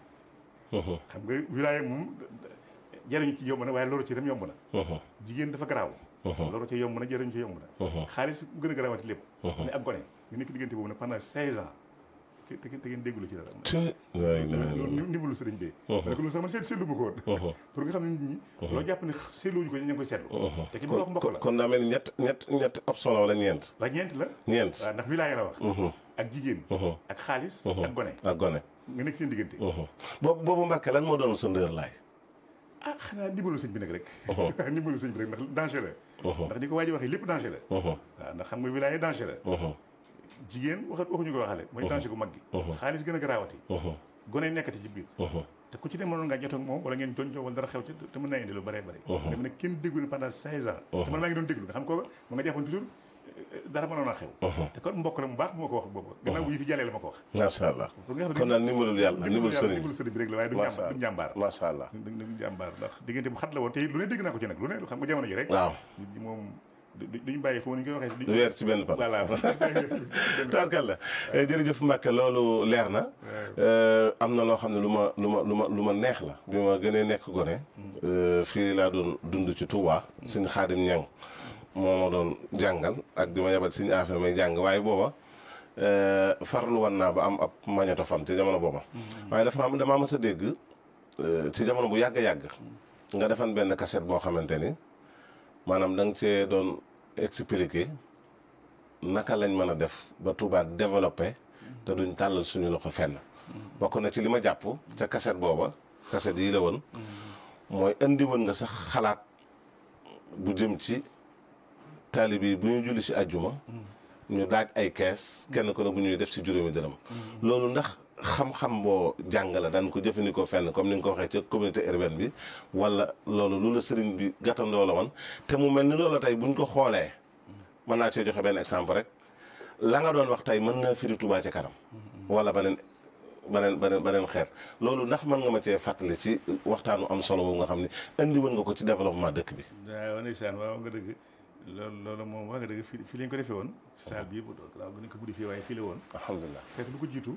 xam nga wilaaya moom jariñu ci yomb na waaye loru ci dem yomb na jigéen dafa garaaw loolu ci yomb na jëriñ ci yomb na xaalis bu gën a garaawati lépp mais ak gone nga nekk diggante boobu nag pendant seize ans te te ngeen déggulu ci dara loolu ndimbalu sëriñ bi ma ne ko loolu sax man seet seetlu ma ko woon pour nga xam ne nit ñi loo jàpp ne seetluwuñu ko ñu ngi koy seetlu te ki ma wax mbokk la kon daa mel ni ñett ñett ñett option la wala ñeent waaw ñeent la ñeent waaw ndax wilaaya la wax ak jigéen ak xaalis ak gone ak gone nga nekk seen diggante boobu boobu Mbàkke lan moo doon sa ndër laay ah xanaa ndimbalu sëñ bi nag rek ndimbalu sëñ bi rek ndax danger la ndax ni ko waa ji waxee lépp danger la waaw ndax xam nga wilaaya danger la jigéen waxat waxuñu ko waxale mooy danger gu mag gi xaalis gën a garaawati gone nekkati ci biir te ku ci ne mënoon ngaa jot ak moom wala ngeen jonjoo wala dara xew ci te mën naa indi lu bëree bëri dama ne kenn déglu ne pendant seize ans te man maa ngi doon déglu nga xam ko ma nga jàppoon toujours dara mënoon a xew te kon mbokk la mu baax bu ma ko wax boobu gannaaw bu yi fi jàllee la ma ko wax macha allah kon daal ndimbalul yàlla ndimbalul sëriñ ndimbalul sëriñ bi rek la waaye du njàmbaar du njàmbaar macha allah du njàmbaar ndax diggante bu xat la woon te lu ne dégg naa ko ci nag lu ne xam nga jamono ji rek waaw nit ñi moom duñu bàyyi xaw ma ñu koy waxee du weer ci benn pan voilà taarkal la jërëjëf Mbacke loolu leer na am na loo xam ne lu ma lu ma lu ma lu ma neex la bi ma gënee nekk gone fii laa doon dund ci Touba suñu xaadim ñang moo ma doon jàngal ak di ma yebal suñu affaire may jàng waaye booba farlu woon naa ba am ab magnétophone ci jamono booba waaye dafa am damaa mës a dégg ci jamono bu yàgg yàgg nga defan benn cassette boo xamante ni maanaam da nga cee doon expliquer naka lañ mën a def ba Touba développé te duñ tàllal suñu loxo fenn bokk na ci li ma jàpp ca cassette booba cassette yi la woon mooy indi woon nga sax xalaat bu jëm ci taalibe yi bu ñu julli si àjjuma ñu daaj ay kees kenn ko ne bu ñuy def ci juróomi dërëm loolu ndax xam-xam boo jàng la daan ko jëfandikoo fenn comme ni nga ko waxee ca communauté urbaine bi wala loolu lu la sëriñ bi gàttandoo la woon te mu mel ni loolu tey buñ ko xoolee mën naa cee joxe benn exemple rek la nga doon wax tey mën naa firi Touba ci kanam wala beneen beneen beneen beneen xeet loolu ndax mën nga ma cee fàttali ci waxtaanu am solo boobu nga xam ne indi woon nga ko ci développement dëkk bi. waaw ndeysaan waaw nga dëgg loolu loolu moom wax nga dëgg fii fii lañ ko defee woon. saal bi yëpp waaw bu ñu ko buddi fii waaye fii la woon. alhamdulilah fekk lu ko jiitu.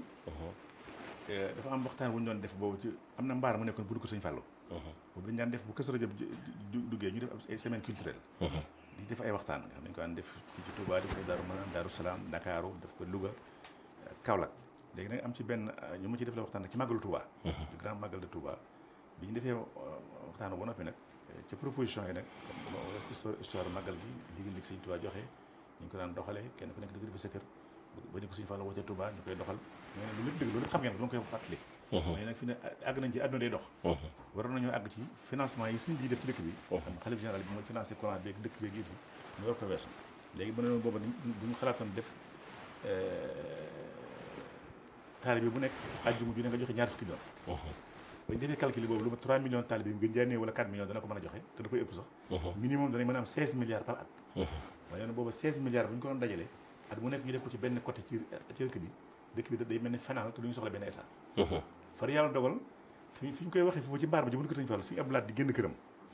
dafa am waxtaan bu ñu doon def boobu ci am na mbaar mu nekkoon bu dugg sëñ Fallou. boobu dañu daan def bu Kazu Rajab duggee ñu def ay semaine culturelle. di def ay waxtaan nga xam nañ ko daan def fii ci Touba def ko Daaru Manaan Daaru Salaam Ndakaaru def ko Louga Kaolack léegi nag am ci benn ñu ma ci def la waxtaan nag ci màggalu Touba. le grand màggal de Touba bi ñu defee waxtaan ba noppi nag ci proposition yi nag comme histoire histoire màggal gi liggéey li sëñ Touba joxe ñu ko daan doxalee kenn ku nekk dëgg defa sa kër ba ñu ko sëñ Fallou woo ca Touba ñu koy doxal mais nag lu lépp dëgg loolu lépp xam ngeen ko lu koy fàttali mais nag fi ne àgg nañ ci àdduna day dox waroon nañoo àgg ci financement yi sëñ bi def ci dëkk bi xam xalif général bi mooy financé courant beeg dëkk beeg yëpp ñu war ko weesu léegi ba ne noonu booba bu ñu xalaatoon def taalibe bu nekk àjjuma ju ne nga joxe ñaar fukki doon bañ defee calcul boobu lu ma 3 millions taalibe bi gën jaanee wala 4 millions dana ko mën a joxe te da koy ëpp sax minimum danañ mën a am 16 milliards par at waaye booba 16 milliards bu ñu ko doon dajale at mu nekk ñu def ko ci benn côté ci ci dëkk bi dëkk bi day mel ni fanal te duñu soxla benn état far yàlla dogal fi fi ñu koy waxee foofu ci mbaar ba ji bu ko sëñ Fallu suñu ablaat di génn këram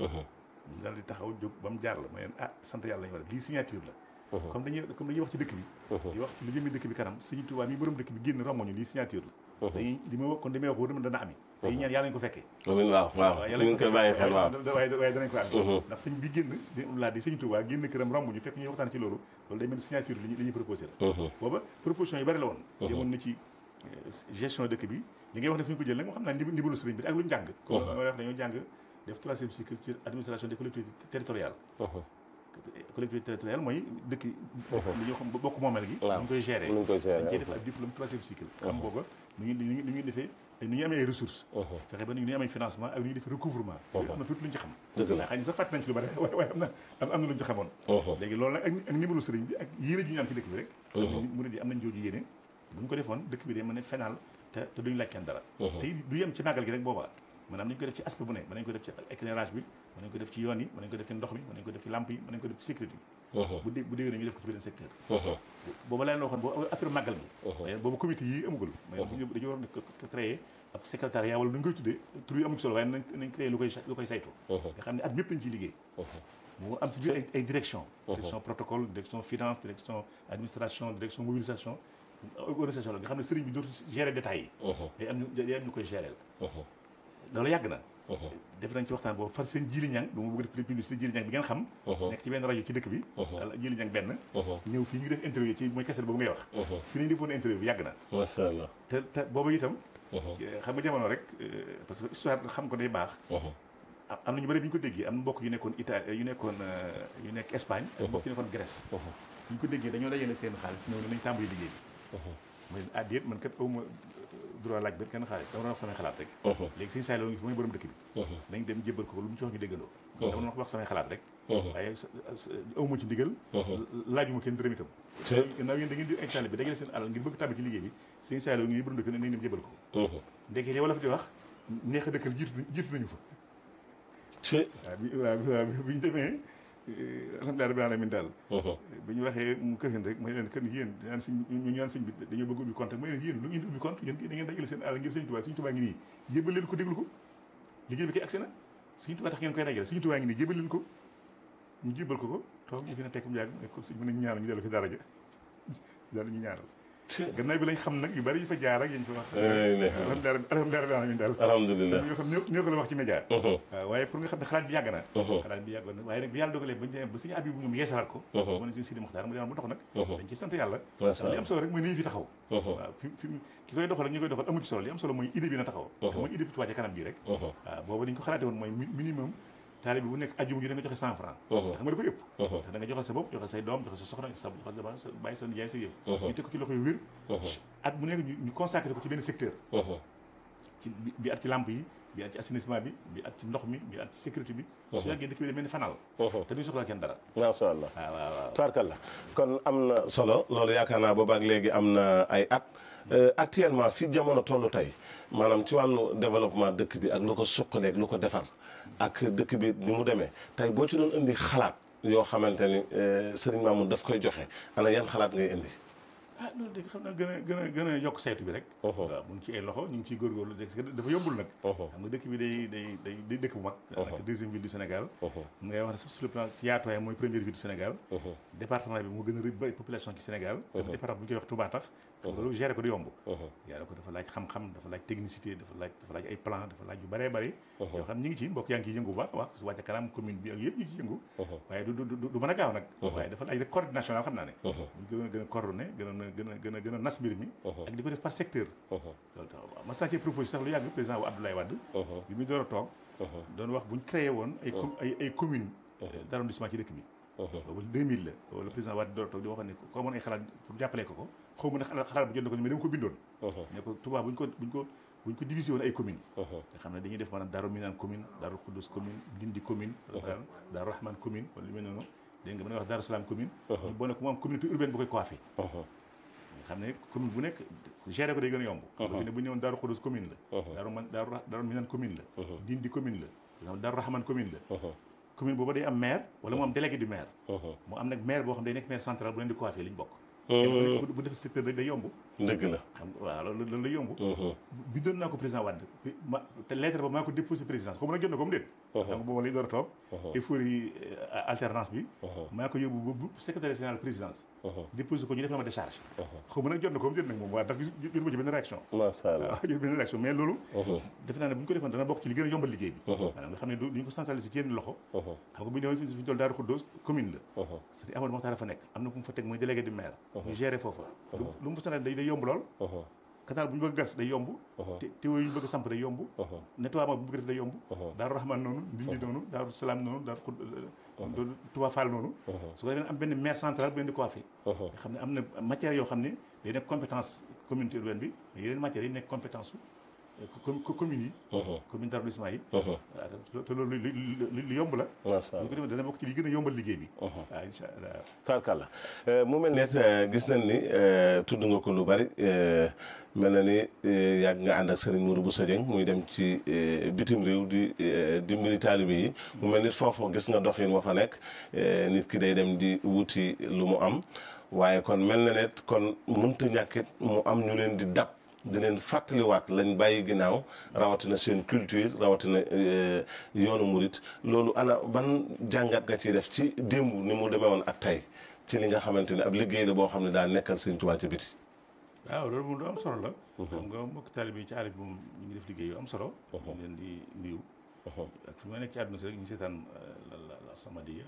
daal di taxaw jóg ba mu jaar la ma leen ah sant yàlla lañu war a lii signature la comme dañuy comme dañuy wax ci dëkk bi di wax ci lu jëmee dëkk bi kanam sëñ Tuubaa mi borom dëkk bi génn romoñu lii signature la dañuy li ma wax kon li may wax wóor dana ami dañuy ñaan yàlla ñu ko fekkee amiin waaw waaw ñu ngi koy bàyyi xel waaw waaye waaye danañ ko am ndax sëñ bi génn sëñ laa di sëñ Tuubaa génn këram romb ñu fekk ñuy waxtaan ci loolu loolu day mel ni signature li li ñuy proposé la booba proposition yi bari la woon demoon na ci gestion dëkk bi li ngay wax ne fu ñu ko jël nag moo xam naa ndimbalu sëriñ bi ak lu ñu jàng comme ma wax dañoo jàng def troisième cycle ci administration des collectivités territoriales collectivité territoriale mooy dëkk li ñoo xam bokk moomeel gi ñu koy gérer dañ cey def ak diplôme troisième cycle xam booba nu ñu nu ñuy defee nu ñuy amee ay ressources fexe ba nu ñuy amee financement ak nu ñuy defee recouvrement am na tuuti lu ñu ci xam waaye xëy na sax fàtte nañ ci lu bari waaye waaye am na am na lu ñu ci xamoon léegi loolu nag ak ndimbalu sëriñ bi ak yéene ju ñu am ci dëkk bi rek mu ne di am nañ jooju yéene bu ñu ko defoon dëkk bi day mën a fenal te te duñu laaj kenn dara te du yem ci màggal gi rek boobaa maanaam nañu ko def ci aspect bu ne mën nañu ko def ci éclairage bi mën nañu ko def ci yoon yi mën nañu ko def ci ndox mi mën nañu ko def ci lampe yi mën nañu ko def ci sécurité bi bu dé bu déggee ñu def ko ci beneen secteur booba la leen waxoon boobu affaire màggal bi boobu comité yi amugul mais dañu war a créer ab secrétariat wala nu ñu koy tuddee tur yi amu ci solo waaye nañ nañ créer lu koy lu koy saytu nga xam ne at ñëpp lañ ciy liggéey mu am ci biir ay direction direction protocole direction finance direction administration direction mobilisation organisation la nga xam ne sëriñ bi dootu gérer détails yi day am ñu day am ñu koy gérer loolu yàgg na def nañ ci waxtaan boobu far seen jili ñang ba mu bëgg def publicité jili ñang bi ngeen xam nekk ci benn rajo ci dëkk bi jili ñang benn ñëw fii ñu def interview ci mooy keset boobu ngay wax fii nañu defoon interview bi yàgg na macha allah te te boobu itam xam nga jamono rek parce que histoire xam ko day baax am na ñu bëri bi ñu ko déggee am na mbokk yu nekkoon Italie yu nekkoon yu nekk Espagne ak mbokk yu nekkoon Grèce bu ñu ko déggee dañoo dajale seen xaalis ñëw ne nañ tàmbali liggéey bi mooy ah déet man kat awma droit laaj benn kenn xaalis dama doon wax samay xalaat rek léegi sëñ Saliou ngi fi mooy borom dëkk bi nañ dem jébbal ko lu mu ci wax ñu déggandoo dama doon wax samay xalaat rek waaye awma ci ndigal laajuma kenn dërëm itam naaw yéen da ngeen di ay taalibe bi dajale seen alal ngir bëgg tàbbi ci liggéey bi sëñ Saliou ngi borom dëkk bi nañ dem jébbal ko ndekee li wala fa di wax neex a dëkkal jiitu jiitu nañu fa waaw bi waaw bi ñu demee alhamdulilah rabbil alamin daal bi ñu waxee mu këfin rek mooy leen kën yéen ñaan sëñ ñu ñaan sëñ bi dañoo bëgg ubbi compte mooy leen yéen lu ngeen di ubbi compte yéen da ngeen dajale seen alal ngir sëñ Tuubaa sëñ Tuubaa ngi nii jébal leen ko déglu ko liggéey bi kay agsi na sëñ Tuubaa tax ngeen koy dajale sëñ Tuubaa ngi nii jébal leen ko ñu jébal ko ko toog ñu fi ne tekk mu yàgg ko sëñ mën nañu ñaanal ñu dellu fi dara ja daal ñu ñaanal gannaaw bi lañ xam nag yu bari yu fa jaar ak yañ fa wax alhamdulilah rabbil alamin daal alhamdulilah ñoo xam ñoo ko la wax ci média waaw waaye pour nga xam ne xalaat bi yàgg na xalaat bi yàggoon na waaye nag bi yàlla dogalee bañ demee ba suñu abi bu ñoom yeesalaat ko mu ne suñu Sidi Muxtaar mu demoon bu dox nag dañ ci sant yàlla ndax li am solo rek mooy nii fi taxaw waaw fi fi ki koy doxal ak ñi koy doxal amu ci solo li am solo mooy idée bi na taxaw te mooy idée bi Touba ca kanam bii rek waaw boobu dañ ko xalaatee woon mooy minimum taalibe bu nekk ajjuma ji da nga joxe cent franc te xam nga dafa yëpp ndax da nga joxal sa bopp joxal say doom joxal sa soxna sa joxal sa bàyyi sa nijaay sa yëf ñu teg ko ci loxo yu wér at bu nekk ñu consacré ko ci benn secteur ci bi at ci lampe yi bi at ci assainissement bi bi at ci ndox mi bi at ci sécurité bi su yàggee dëkk bi da mel ni fanal te duñu soxla kenn dara macha allah waaw waaw waaw tubaarkalla kon am na solo loolu yaakaar naa boobaak léegi am na ay at actuellement fi jamono tollu tey maanaam ci wàllu développement dëkk bi ak lu ko suqaleeg lu ko defar ak dëkk bi ni mu demee tey boo ci doon indi xalaat yoo xamante ni sëriñ Mamoune daf koy joxe ana yan xalaat ngay indi ah loolu de xam naa gën a gën a gën a yokk saytu bi rek waaw mu ngi ci ay loxo ñu ngi ciy góorgóorlu dafa yombul nag xam nga dëkk bi day day day day dëkk bu mag daanaka deuxième ville du Sénégal mu ngay wax ne sax sur le plan ci yaatuwaay mooy première ville du Sénégal département bi moo gën a bëri population ci Sénégal département bu ñu koy wax Touba tax xam nga loolu géré ko du yomb géré ko dafa laaj xam-xam dafa laaj technicité dafa laaj dafa laaj ay plan dafa laaj yu bëree bëri yoo xam ñi ngi ci mbokk yaa ngi ciy yëngu bu baax wax su wàcce kanam commune bi ak yëpp ñu ngi ci yëngu waaye du du mën a gaaw nag waaye dafa laaj rek coordination daal xam naa ne buñ ko gën a coordonné gën a gën a gën a gën a nas mbir mi ak di ko def par secteur loolu tax waaw ma sàccee proposé sax lu yàgg président wu Abdoulaye Wade bi muy door a toog doon wax buñ créé woon ay ay ay commune d'arrondissement ci dëkk bi boobu 2000 la boobu le président Wade door a toog di waxoon ne ko amoon ay xalaat pour jàppalee ko ko xaw ma ne xalaat bu jot na ko mais dama ko bindoon ne ko Touba buñ ko buñ ko buñ ko divisé woon ay commune nga xam ne dañuy def maanaam Daaru Minaan commune Daaru Xuddus commune Dindi commune Daaru Rahman commune wala lu mel noonu dégg nga mën nga wax Daaru Salaam commune ñu boole ko mu am communauté urbaine bu koy coiffé nga xam ne commune bu nekk géré ko day gën a yomb fi ne bu ñu ñëwoon Daaru Xuddus commune la Daaru man Daaru Daaru Minaan commune la Dindi commune la Daaru Rahman commune la commune boobu day am maire wala mu am délégué du maire mu am nag maire boo xam day nekk maire central bu leen di coiffé li ñu bokk bu bu def secteur rek day yomb dëgg la xam nga waaw loolu loolu lay yomb bindoon naa ko président Wade ma te lettre ba maa ko déposé présidence xaw ma nag jot na ko mu déet xam nga boobu lay door a toog euphorie alternance bi maa ko yóbbu ba secrétaire général présidence déposé ko ñu def la ma décharge xaw ma nag jot na ko mu déet nag moom waaw ndax jot ma ci benn réaction macha allah waaw jot benn réaction mais loolu defe naa ne bu ñu ko defoon dana bokk ci li gën a yombal liggéey bi maanaam nga xam ne du ñu ko centralisé ci yenn loxo xam nga bu ñu ñëwoon fi ñu toll Daaru Xuddoos commune la c'est Amadou Mokhtar fa nekk am na ku mu fa teg mooy délégué du maire ñu géré foofa lu mu fa sanal day day yomb lool canal bu ñu bëgg gas day yomb te tewo yu ñu bëgg samp day yomb nettoiement bu ñu bëgg def day yomb daaru rahman noonu ndindi noonu daaru salaam noonu daaru xud Touba Fall noonu su ko defee am benn maire central bu leen di coiffé nga xam ne am na matière yoo xam ne day nekk compétence communauté urbaine bi mais yeneen matières yi nekk compétence su communes yi commune d' arrondissement yi waaw te loolu lu yomb la macha allah ñu ko defee dana bokk ci li gën a yombal liggéey bi waaw incha allah tarkalla mu mel ne gis nañ ni tudd nga ko lu bari mel na ni yàgg nga ànd ak Serigne Mourou Bousso Dieng muy dem ci bitim réew di dimbali taalibe yi mu mel ni foofu gis nga doxin wa fa nekk nit ki day dem di wuti lu mu am waaye kon mel na ne kon mënta ñàkkit mu am ñu leen di dab di leen fàttaliwaat lañ bàyyi ginnaaw rawatina seen culture rawatina yoonu murit loolu ana ban jàngat nga ciy def ci démb ni mu demee woon ak tey ci li nga xamante ne ab liggéey la boo xam ne daal nekkal Sëñ Tuubaa ci biti waaw loolu moom lu am solo la xam nga mbokk taalibe yi ci àll bi moom ñu ngi def liggéey yu am solo ñu leen di nuyu ak fi ma nekk ci àdduna si rek ñu seetaan la la Samadiyya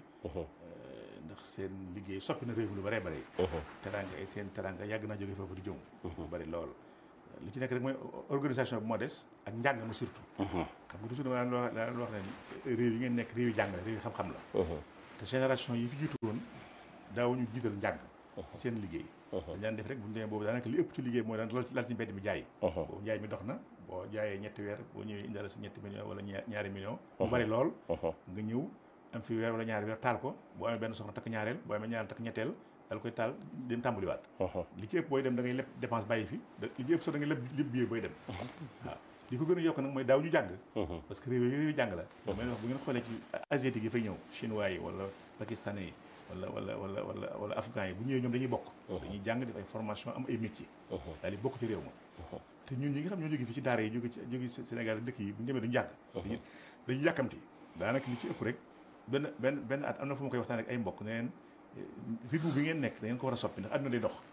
ndax seen liggéey soppi na réew mi lu bëree bëri teranga ay seen teranga yàgg naa jóge foofu di jëm lu bëri lool li ci nekk rek mooy organisation bi moo des ak njàng ma surtout xam nga toujours dama daan daan wax ne réew yi ngeen nekk réew yi jàng la réew yi xam-xam la te génération yi fi jiitu woon daawuñu jiital njàng seen liggéey dañ daan def rek bu ñu demee boobu daanaka li ëpp ci liggéey mooy daan lal ci lal ci mbedd mi jaay boobu njaay mi dox na boo jaayee ñetti weer boo ñëwee indala si ñetti million wala ñaari million mu bari lool nga ñëw am fi weer wala ñaari weer taal ko boo amee benn soxna takk ñaareel boo amee ñaareel takk ñetteel dal koy taal dem tàmbaliwaat li ci ëpp booy dem da ngay leb dépense bàyyi fi li ci ëpp sax da ngay leb leb billet booy dem waaw li ko gën a yokk nag mooy daaw ñu jàng parce que réew yi réew yi jàng la damay wax bu ngeen xoolee ci asiatique yi fay ñëw chinois yi wala pakistanais yi wala wala wala wala wala africains yi bu ñëwee ñoom dañuy bokk dañuy jàng def ay formation am ay métier daal di bokk ci réew ma te ñun ñi nga xam ñoo jóge fi ci daara yi jóge ci jóge Sénégal dëkk yi bu ñu demee duñu jàng dañuy yàkkamti daanaka li ci ëpp rek benn benn benn at am na fu ma koy waxtaan ak ay mbokk neen rythme bi ngeen nekk da ngeen ko war a soppi ndax àdduna day dox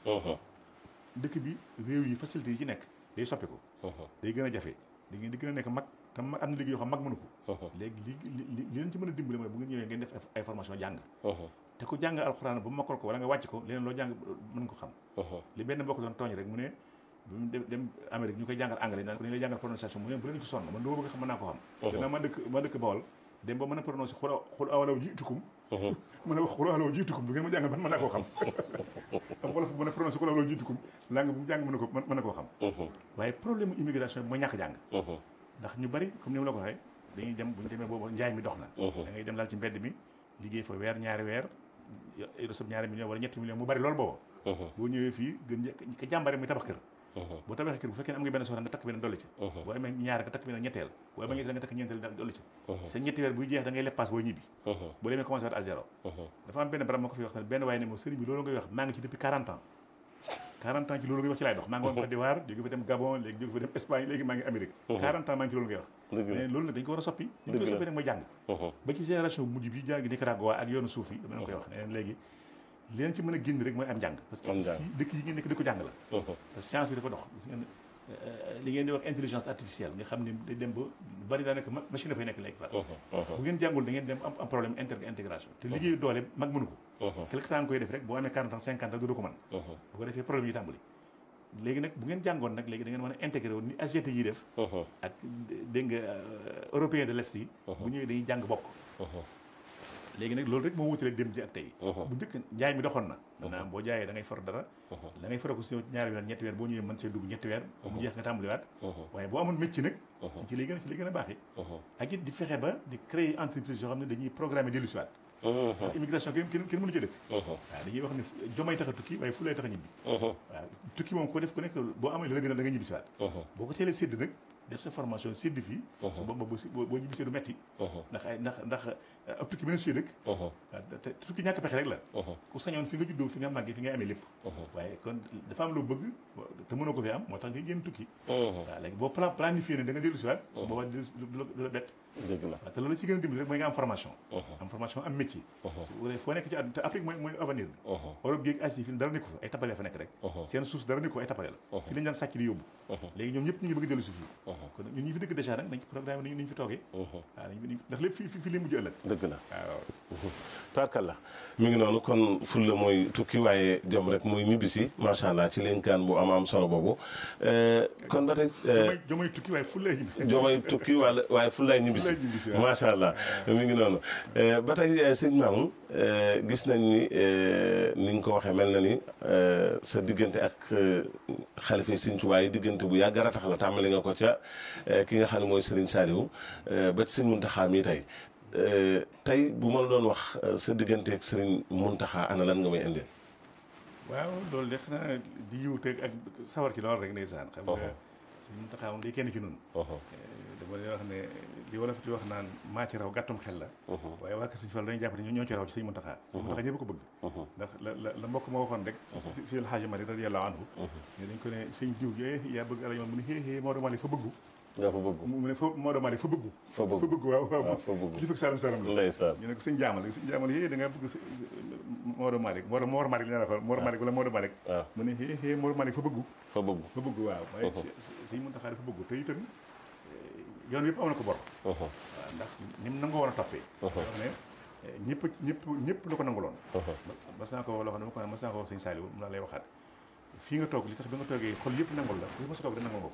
dëkk bi réew yi facilité yi ci nekk day soppi ko day gën a jafe da ngeen di gën a nekk mag te mag am na liggéey yoo xam mag mënu ko léegi li li li leen ci mën a dimbali mooy bu ngeen ñëwee ngeen def ay formation jàng te ku jàng alxuraan ba mokkal ko wala nga wàcc ko leneen loo jàng mën nga ko xam li benn mbokk doon tooñ rek mu ne bu mu dem Amérique ñu koy jàngal anglais naan ko dañu lay jàngal prononciation mu ne bu leen ci sonn man dama bëgg xam mën naa ko xam gannaaw ma dëkk ma dëkk Bawol dem ba mën a prononcé xul xul awalaw jiitukum mën a wax xul awalaw jiitukum du ngeen ma jàngal man mën naa koo xam xam wolof bu mën a prononcé xul awalaw jiitukum langue bu jàng mën na ko mën na koo xam waaye problème immigration bi mooy ñàkk jàng ndax ñu bari comme ni ma la ko waxee dañuy dem bu ñu demee boobu njaay mi dox na da ngay dem laal ci mbedd mi liggéey fa weer ñaari weer resab ñaari million wala ñetti million mu bari loolu booba boo ñëwee fii gën ka jàmbare muy tabax kër boo tabaxee kër bu fekkee ne am nga benn soxna nga takk benn dolli ci boo amee ñaar nga takk benn ñetteel boo amee ñetteel nga takk ñeenteel dolli ci sa ñetti weer buy jeex da ngay lepp booy ñibbi boo demee commencé waat à zéro dafa am benn barab moo ko fi wax ne benn waaye ne moom sëriñ bi loolu ngay wax maa ngi ci depuis 40 ans 40 ans ci loolu ngay wax ci laay dox maa ngi woon Côte d'Ivoire jóge fa dem Gabon léegi jóge fa dem Espagne léegi maa ngi Amérique 40 ans maa ngi ci loolu ngay wax mais loolu nag dañ ko war a soppi ñu koy soppi nag mooy jàng ba ci génération mujj bi jàng Nicaragua ak yoonu suuf yi dama leen koy wax ne léegi li leen ci mën a génn rek mooy am njàng parce que fii dëkk yi ngeen nekk dëkku jàng la parce que science bi dafa dox gis ngeen li ngeen di wax intelligence artificielle nga xam ne day dem ba lu bari daanaka machine dafay nekk léegi fa bu ngeen jàngul da ngeen dem am problème inter intégration te liggéeyu doole mag mënu ko quelque temps nga koy def rek boo amee 40 ans 50 ans doo ko mën bu ko defee problème yi tàmbali léegi nag bu ngeen jàngoon nag léegi da ngeen mën a intégré woon ni asiatique yi def ak dégg nga européen de l'est yi bu ñëwee dañuy jàng bokk léegi nag loolu rek moo wutale dem ji ak tey bu njëkk njaay mi doxoon na maanaam boo jaayee da ngay for dara da ngay fara ko si ñaari weer ñetti weer boo ñëwee mën cee dugg ñetti weer mu jeex nga tàmbaliwaat waaye boo amoon métier nag ci ci lay gën a ci lay gën a baaxee ak it di fexe ba di créer entreprise yoo xam ne dañuy programmer dellu siwaat ndax immigration kenn kenn kenn mënu ci dëkk waaw dañuy wax ne jomay tax a tukki waaye fu lay tax a ñibbi waaw tukki moom ko def ku nekk boo amee la la gën a da nga ñibbi siwaat boo ko teelee sédd nag def sa formation séddi fii su booba boo si boo boo ñibbisee du metti ndax ay ndax ndax ab tukki beneen suy dëkk waaw te tukki ñàkk pexe rek la ku sañoon fi nga juddoo fi nga màggee fi nga amee lépp waaye kon dafa am loo bëgg te mënoo ko fi am moo tax nga génn tukki waaw léegi boo plan planifié ne da nga dellu si waat su boobaa du la bett dëgg la waaw te loolu ci gën a dimbali rek mooy nga am formation am formation am métier su foo nekk ci àdduna te Afrique mooy mooy avenir bi Europe géeg Asie fi dara nekku fa ay tappale fa nekk rek seen suuf dara nekku fa ay tappale la fii lañ daan sàcc di yóbbu léegi ñoom ñëpp ñu ngi bëgg a dellu si fii kon ñun ñu fi dëkk déjà nag nañ programme nañ ñu fi toogee waaw nañ ndax lépp fi fi lay mujj ëllëg dëgg la waaw taarkalla mi ngi noonu kon fulla mooy tukki waaye jom rek muy ñibbisi macha allah ci linkaan bu am am solo boobu kon ba tey jomay jomay tukki waaye fu lay ñibbisi jomay tukki wala waaye fullaay ñibbisi ñibbisi waaw. macha allah mi ngi noonu ba tey sëñ Mamoun gis nañ ni ni nga ko waxee mel na ni sa diggante ak xalifa sëñ Tuubaa yi diggante bu yàgg ratax la tàmbali nga ko ca ki nga xam ne mooy Serigne Saliou ba ci sëñ Muntaxa mi tey tey bu ma la doon wax sa diggante ak Serigne Muntaxa ana lan nga may indil. waaw loolu de xanaa di yiwte ak sawar ci loolu rek ndeysaan xam nga sëñ Muntaxa moom day kenn ci nun dama lay wax ne li wala fi di wax naan maa ci raw gàttum xel la waaye waa kër sëñ Fall dañuy jàpp ne ñoo ci raw ci sëñ Muntaxa sëñ Muntaxa ñëpp ko bëgg ndax la la la mbokk ma waxoon rek si si El Hadji Mari radiyallahu anhu ne dañ ko ne sëñ diw yee yaa bëgg alañ mu ne xée xée Maodo Malick fa bëggu nga fa bëgg. mu ne fa Maodo Malick fa bëggu fa bëgg fa bëgg waaw waaw waaw fa bëgg. kilifa Saalum Saalum la ndeysaan ñu ne ko sëñ jaamal sëñ jaamal yée da ngaa bëgg sa Maodo Malick Maodo Mor Malick la xool Mor Malick wala Maodo Malick waaw mu ne xée xée Maodo Malick fa bëggu fa bëgg. fa bëgg waaw waaye sëñ Muntaxa dafa bëgg te itam yoon yëpp am na ko bor waaw ndax ni mu nangoo woon a toppee wax ne ñëpp ñëpp ñëpp la ko nanguloon mas naa ko loo xam ne ma ko mas naa ko wax sëñ Saliou mu laa lay waxaat fii nga toog li tax bi nga toogee xol yëpp nangul la ku fi mas a toog da nangul nga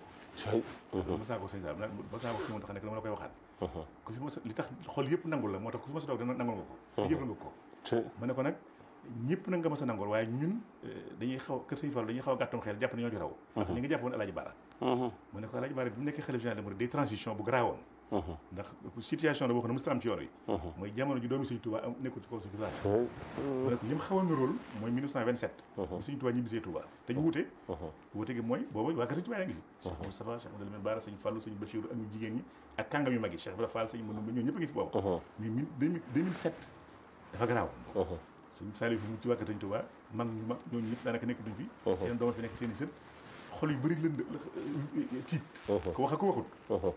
ko mas naa ko wax sëñ Saliou mas naa ko wax sëñ Muntaxa nekk dama la koy waxaat ku fi mas a li tax xol yëpp nangul la moo tax ku fi mas a toog da nangul nga ko te jëfal nga ko ma ne ko nag ñëpp nag nga mas a nangul waaye ñun dañuy xaw kër sëñ Fall dañuy xaw a gàttum xel jàpp ne ñoo ci raw ndax li nga jàpp woon Alaaji Baara mu ne ko Alaaji Baara bi mu nekkee xalif général des mourides day transition bu garaawoon ndax situation la boo xam ne mosut am ci yoon yi mooy jamono ji doomi Sëñ Touba am nekkul ci kaw suuf la mu ne ko li mu xaw a niróol mooy 1927 bi Sëñ Touba ñibbisee Touba te ñu wuute wuute gi mooy boobu waa kër Sëñ Touba yaa ngi fi Cheikh Moustapha Cheikh Amadou Lamine Bara Sëñ Fallou Sëñ Bachirou ak ñu jigéen ñi ak kàngam yu mag yi Cheikh Ibrahima Fall Sëñ Manoumbe ñoo ñëpp a ngi fi boobu mais 2007 dafa garaaw sëñ Saliou fi mu ci waa kër Sëñ Touba mag ñu mag ñooñu ñëpp daanaka nekk duñ fi seen doom fi nekk seen i sët xol yu bëri lënd tiit ko wax ak ko waxut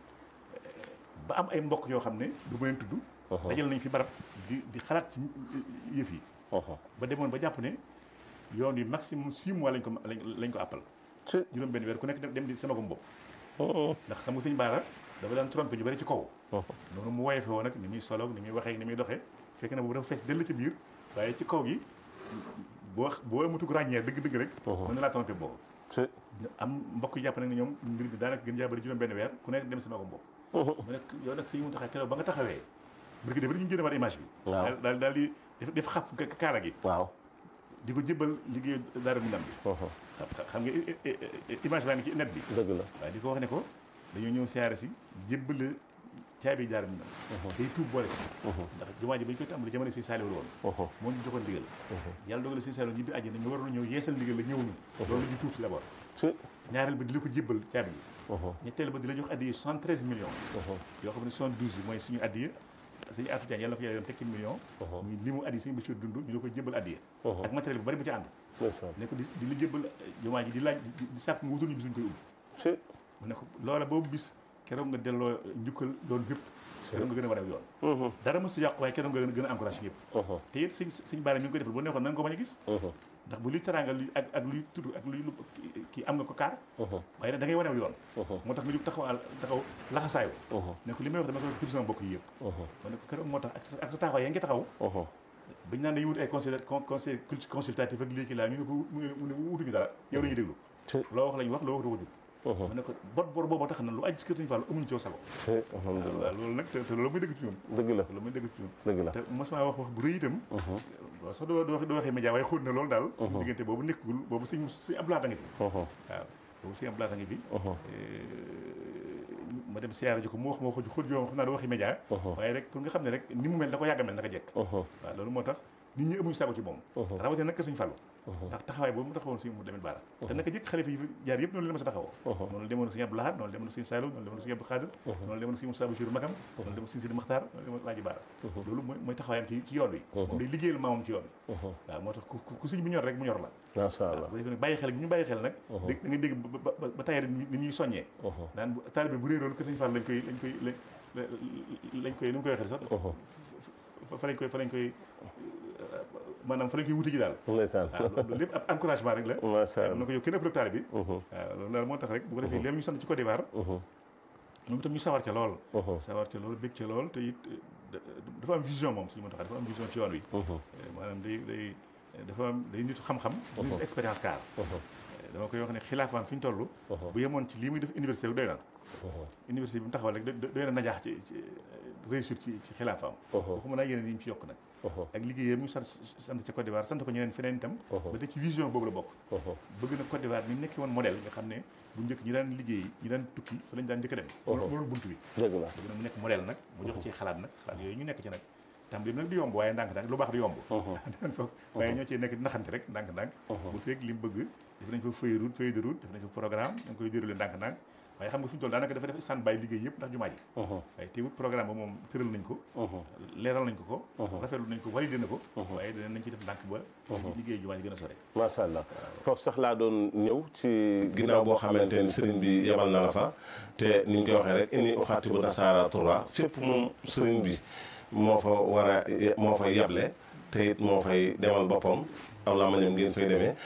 ba am ay mbokk yoo xam ne du ma leen tudd dajal nañ fi barab di di xalaat ci yëf yi ba demoon ba jàpp ne yoon yi maximum six mois lañ ko lañ ko àppal juróom benn weer ku nekk dem di sama ko bopp ndax xam nga sëñ Baara dafa daan trompé ñu bari ci kaw noonu mu woyee fe woon nag ni muy soloog ni muy waxee ni muy doxee fekk na boobu dafa fees dell ci biir waaye ci kaw gi boo boo amatug ràññee dëgg-dëgg rek mën na laa trompé boobu am mbokk yi jàpp nag ne ñoom mbir bi daanaka gën jaa bari juróom benn weer ku nekk dem sama ko bopp mu nekk yow nag sëñ Muntaxa keroog ba nga taxawee bërki def ñu génne war image bi waaw daal daal di def xàpp kaara gi waaw di ko jébbal liggéey daara mu ndam bi xam nga image baa ngi ci net bi dëgg la waaye di ko wax ne ko dañoo ñëw siyaare si jébbale caabi daara mu ndam day tuub boole ci ndax jumaa ji ba ñu koy tàmbali jamono si saaliwul woon moo ñu joxoon ndigal yàlla dogal si saaliwul ñibbi àjjana ñu waroon ñëw yeesal ndigal la ñëwuñu loolu la ñu tuub si d'abord ñaareel ba di la ko jébbal caabi yi ñetteel ba di la jox addiye 73 millions yoo xam ne 72 yi mooy suñu addiye suñu atu jaan yàlla na ko yàlla dem tekki million muy li mu addiye suñu Bachir dund ñu la koy jébbal addiye ak matériel bu bari bu ci ànd ne ko di di la jébbal jumaa ji di laaj di sàkk nga wutul ñu bis ñu koy ubbi mu ne ko loola boobu bis keroog nga delloo njukkal yoon bépp keroog nga gën a war a yoon dara mos si yàqu waaye keroog nga gën a encouragé yëpp te it suñ suñ baara mi ngi koy defal bu neexoon nan ko bañ a gis ndax bu luy teraanga luy ak ak luy tudd ak luy kii am nga ko kaar waaye nag da ngay wanew yoon moo tax nga jóg taxaw taxaw laxasaayu ne ko li may wax dama ko tudd sama mbokk yi yëpp ma ne ko keroog moo tax ak sa taxawaay yaa ngi taxaw bañ naan dañuy wut ay conseil conseil consultatif ak lii kii laa ñu ne ko mu ne wutuñu dara yow la ñuy déglu loo wax lañu wax loo wax doo ko jub ma ne ko bot bor boobu tax na lu aj ci kër Sëñ Fallu amuñu ci sago alhamdulilah waaw loolu nag te loolu muy dëgg ci ñun dëgg la loolu muy dëgg ci ñun dëgg la te mos maa wax wax bu rëy itam waaw sax doo doo waxee média waaye xóot na loolu daal suñu diggante boobu nekkul boobu sëñ sëñ Abdoulaye ngi fi waaw boobu sëñ Abdoulaye ngi fi ma dem siyaare ji ko mu wax ma wax xóot joo xam naa doo waxee média waaye rek pour nga xam ne rek ni mu mel da ko yàgg a mel naka jekk waaw loolu moo tax nit ñi amuñu sago ci moom rawatina nag kër Sëñ Fallu ndax taxawaay boobu mu taxawoon si mu demet baara te naka jëkk xalifa yi fi jaar yëpp noonu la ma sa taxawoo noonu la demoon Sëñ Abdou Lahad noonu la demoon Sëñ Saliou noonu la demoon Sëñ Abdou Khadir noonu la demoon Sëñ Moussa Bachir Makam noonu la demoon Sëñ Sidi Makhtar noonu la demoon Laaji Baara loolu mooy mooy taxawaayam ci ci yoon wi moom day liggéeyal maamam ci yoon wi waaw moo tax ku sëñ bi ñor rek mu ñor la macha allah bu defee nag bàyyi xel bi ñu bàyyi xel nag dégg da nga dégg ba tayee ni ñuy soññee daan taalibe bu réeroon kër Sëñ Fall lañ koy lañ koy lañ koy ni mu koy waxee sax fa lañ koy fa lañ koy maanaam fa lañ koy wuti ji daal ndeysaan waaw loolu lépp ab encouragement rek la macha allah na ko yow kenn ëpp taalibe bi waaw loolu daal moo tax rek bu ko defee léegi ñu sant ci Côte d'Ivoire moom itam ñu sawar ca lool sawar ca lool bég ca lool te it dafa am vision moom suñu moo tax dafa am vision ci yoon wi maanaam day day dafa am day nitu xam-xam nitu expérience car dama koy wax ne xilaafaan fi ñu toll bu yemoon ci lii muy def université bi doy na université bi mu taxawal rek doy na najaax ci réussir ci ci xilaafaam waxuma naa yeneen yi ñu ci yokk nag ak liggéeyam ñu sant sant ca Côte d'Ivoire sant ko ñeneen feneen itam ba te ci vision boobu la bokk bëgg na Côte d'Ivoire ni mu nekki woon modèle nga xam ne bu njëkk ñi daan liggéey ñi daan tukki fa lañ daan njëkk a dem loolu bunt bi dëgg la bëgg na mu nekk modèle nag mu jox ci xalaat nag xalaat yooyu ñu nekk ci nag tam bi nag du yomb waaye ndànk-ndànk lu baax du yomb dan foog waaye ñoo ciy nekk naxante rek ndànk-ndànk bu fekk li mu bëgg def nañ fa feuille route feuille de route def nañ fa programme da nga koy déroulé ndànk-ndànk waaye xam nga fi ñu toll daanaka dafa def stand by liggéey yëpp ndax jumaa ji waaye teewut programme ba moom tëral nañ ko leeral nañ ko ko rafetlu nañ ko validé na ko waaye dinañ ci def ndànk ba liggéey jumaa ji gën a sore macha allah foofu sax laa doon ñëw ci ginnaaw boo xamante ni sëriñ bi yebal na la fa te ni ñu koy waxee rek inni uxaati bu nasaara turwa fépp moom sëriñ bi moo fa war a moo fay yeble te it moo fay demal boppam aw laa ma ñam ngeen fay demee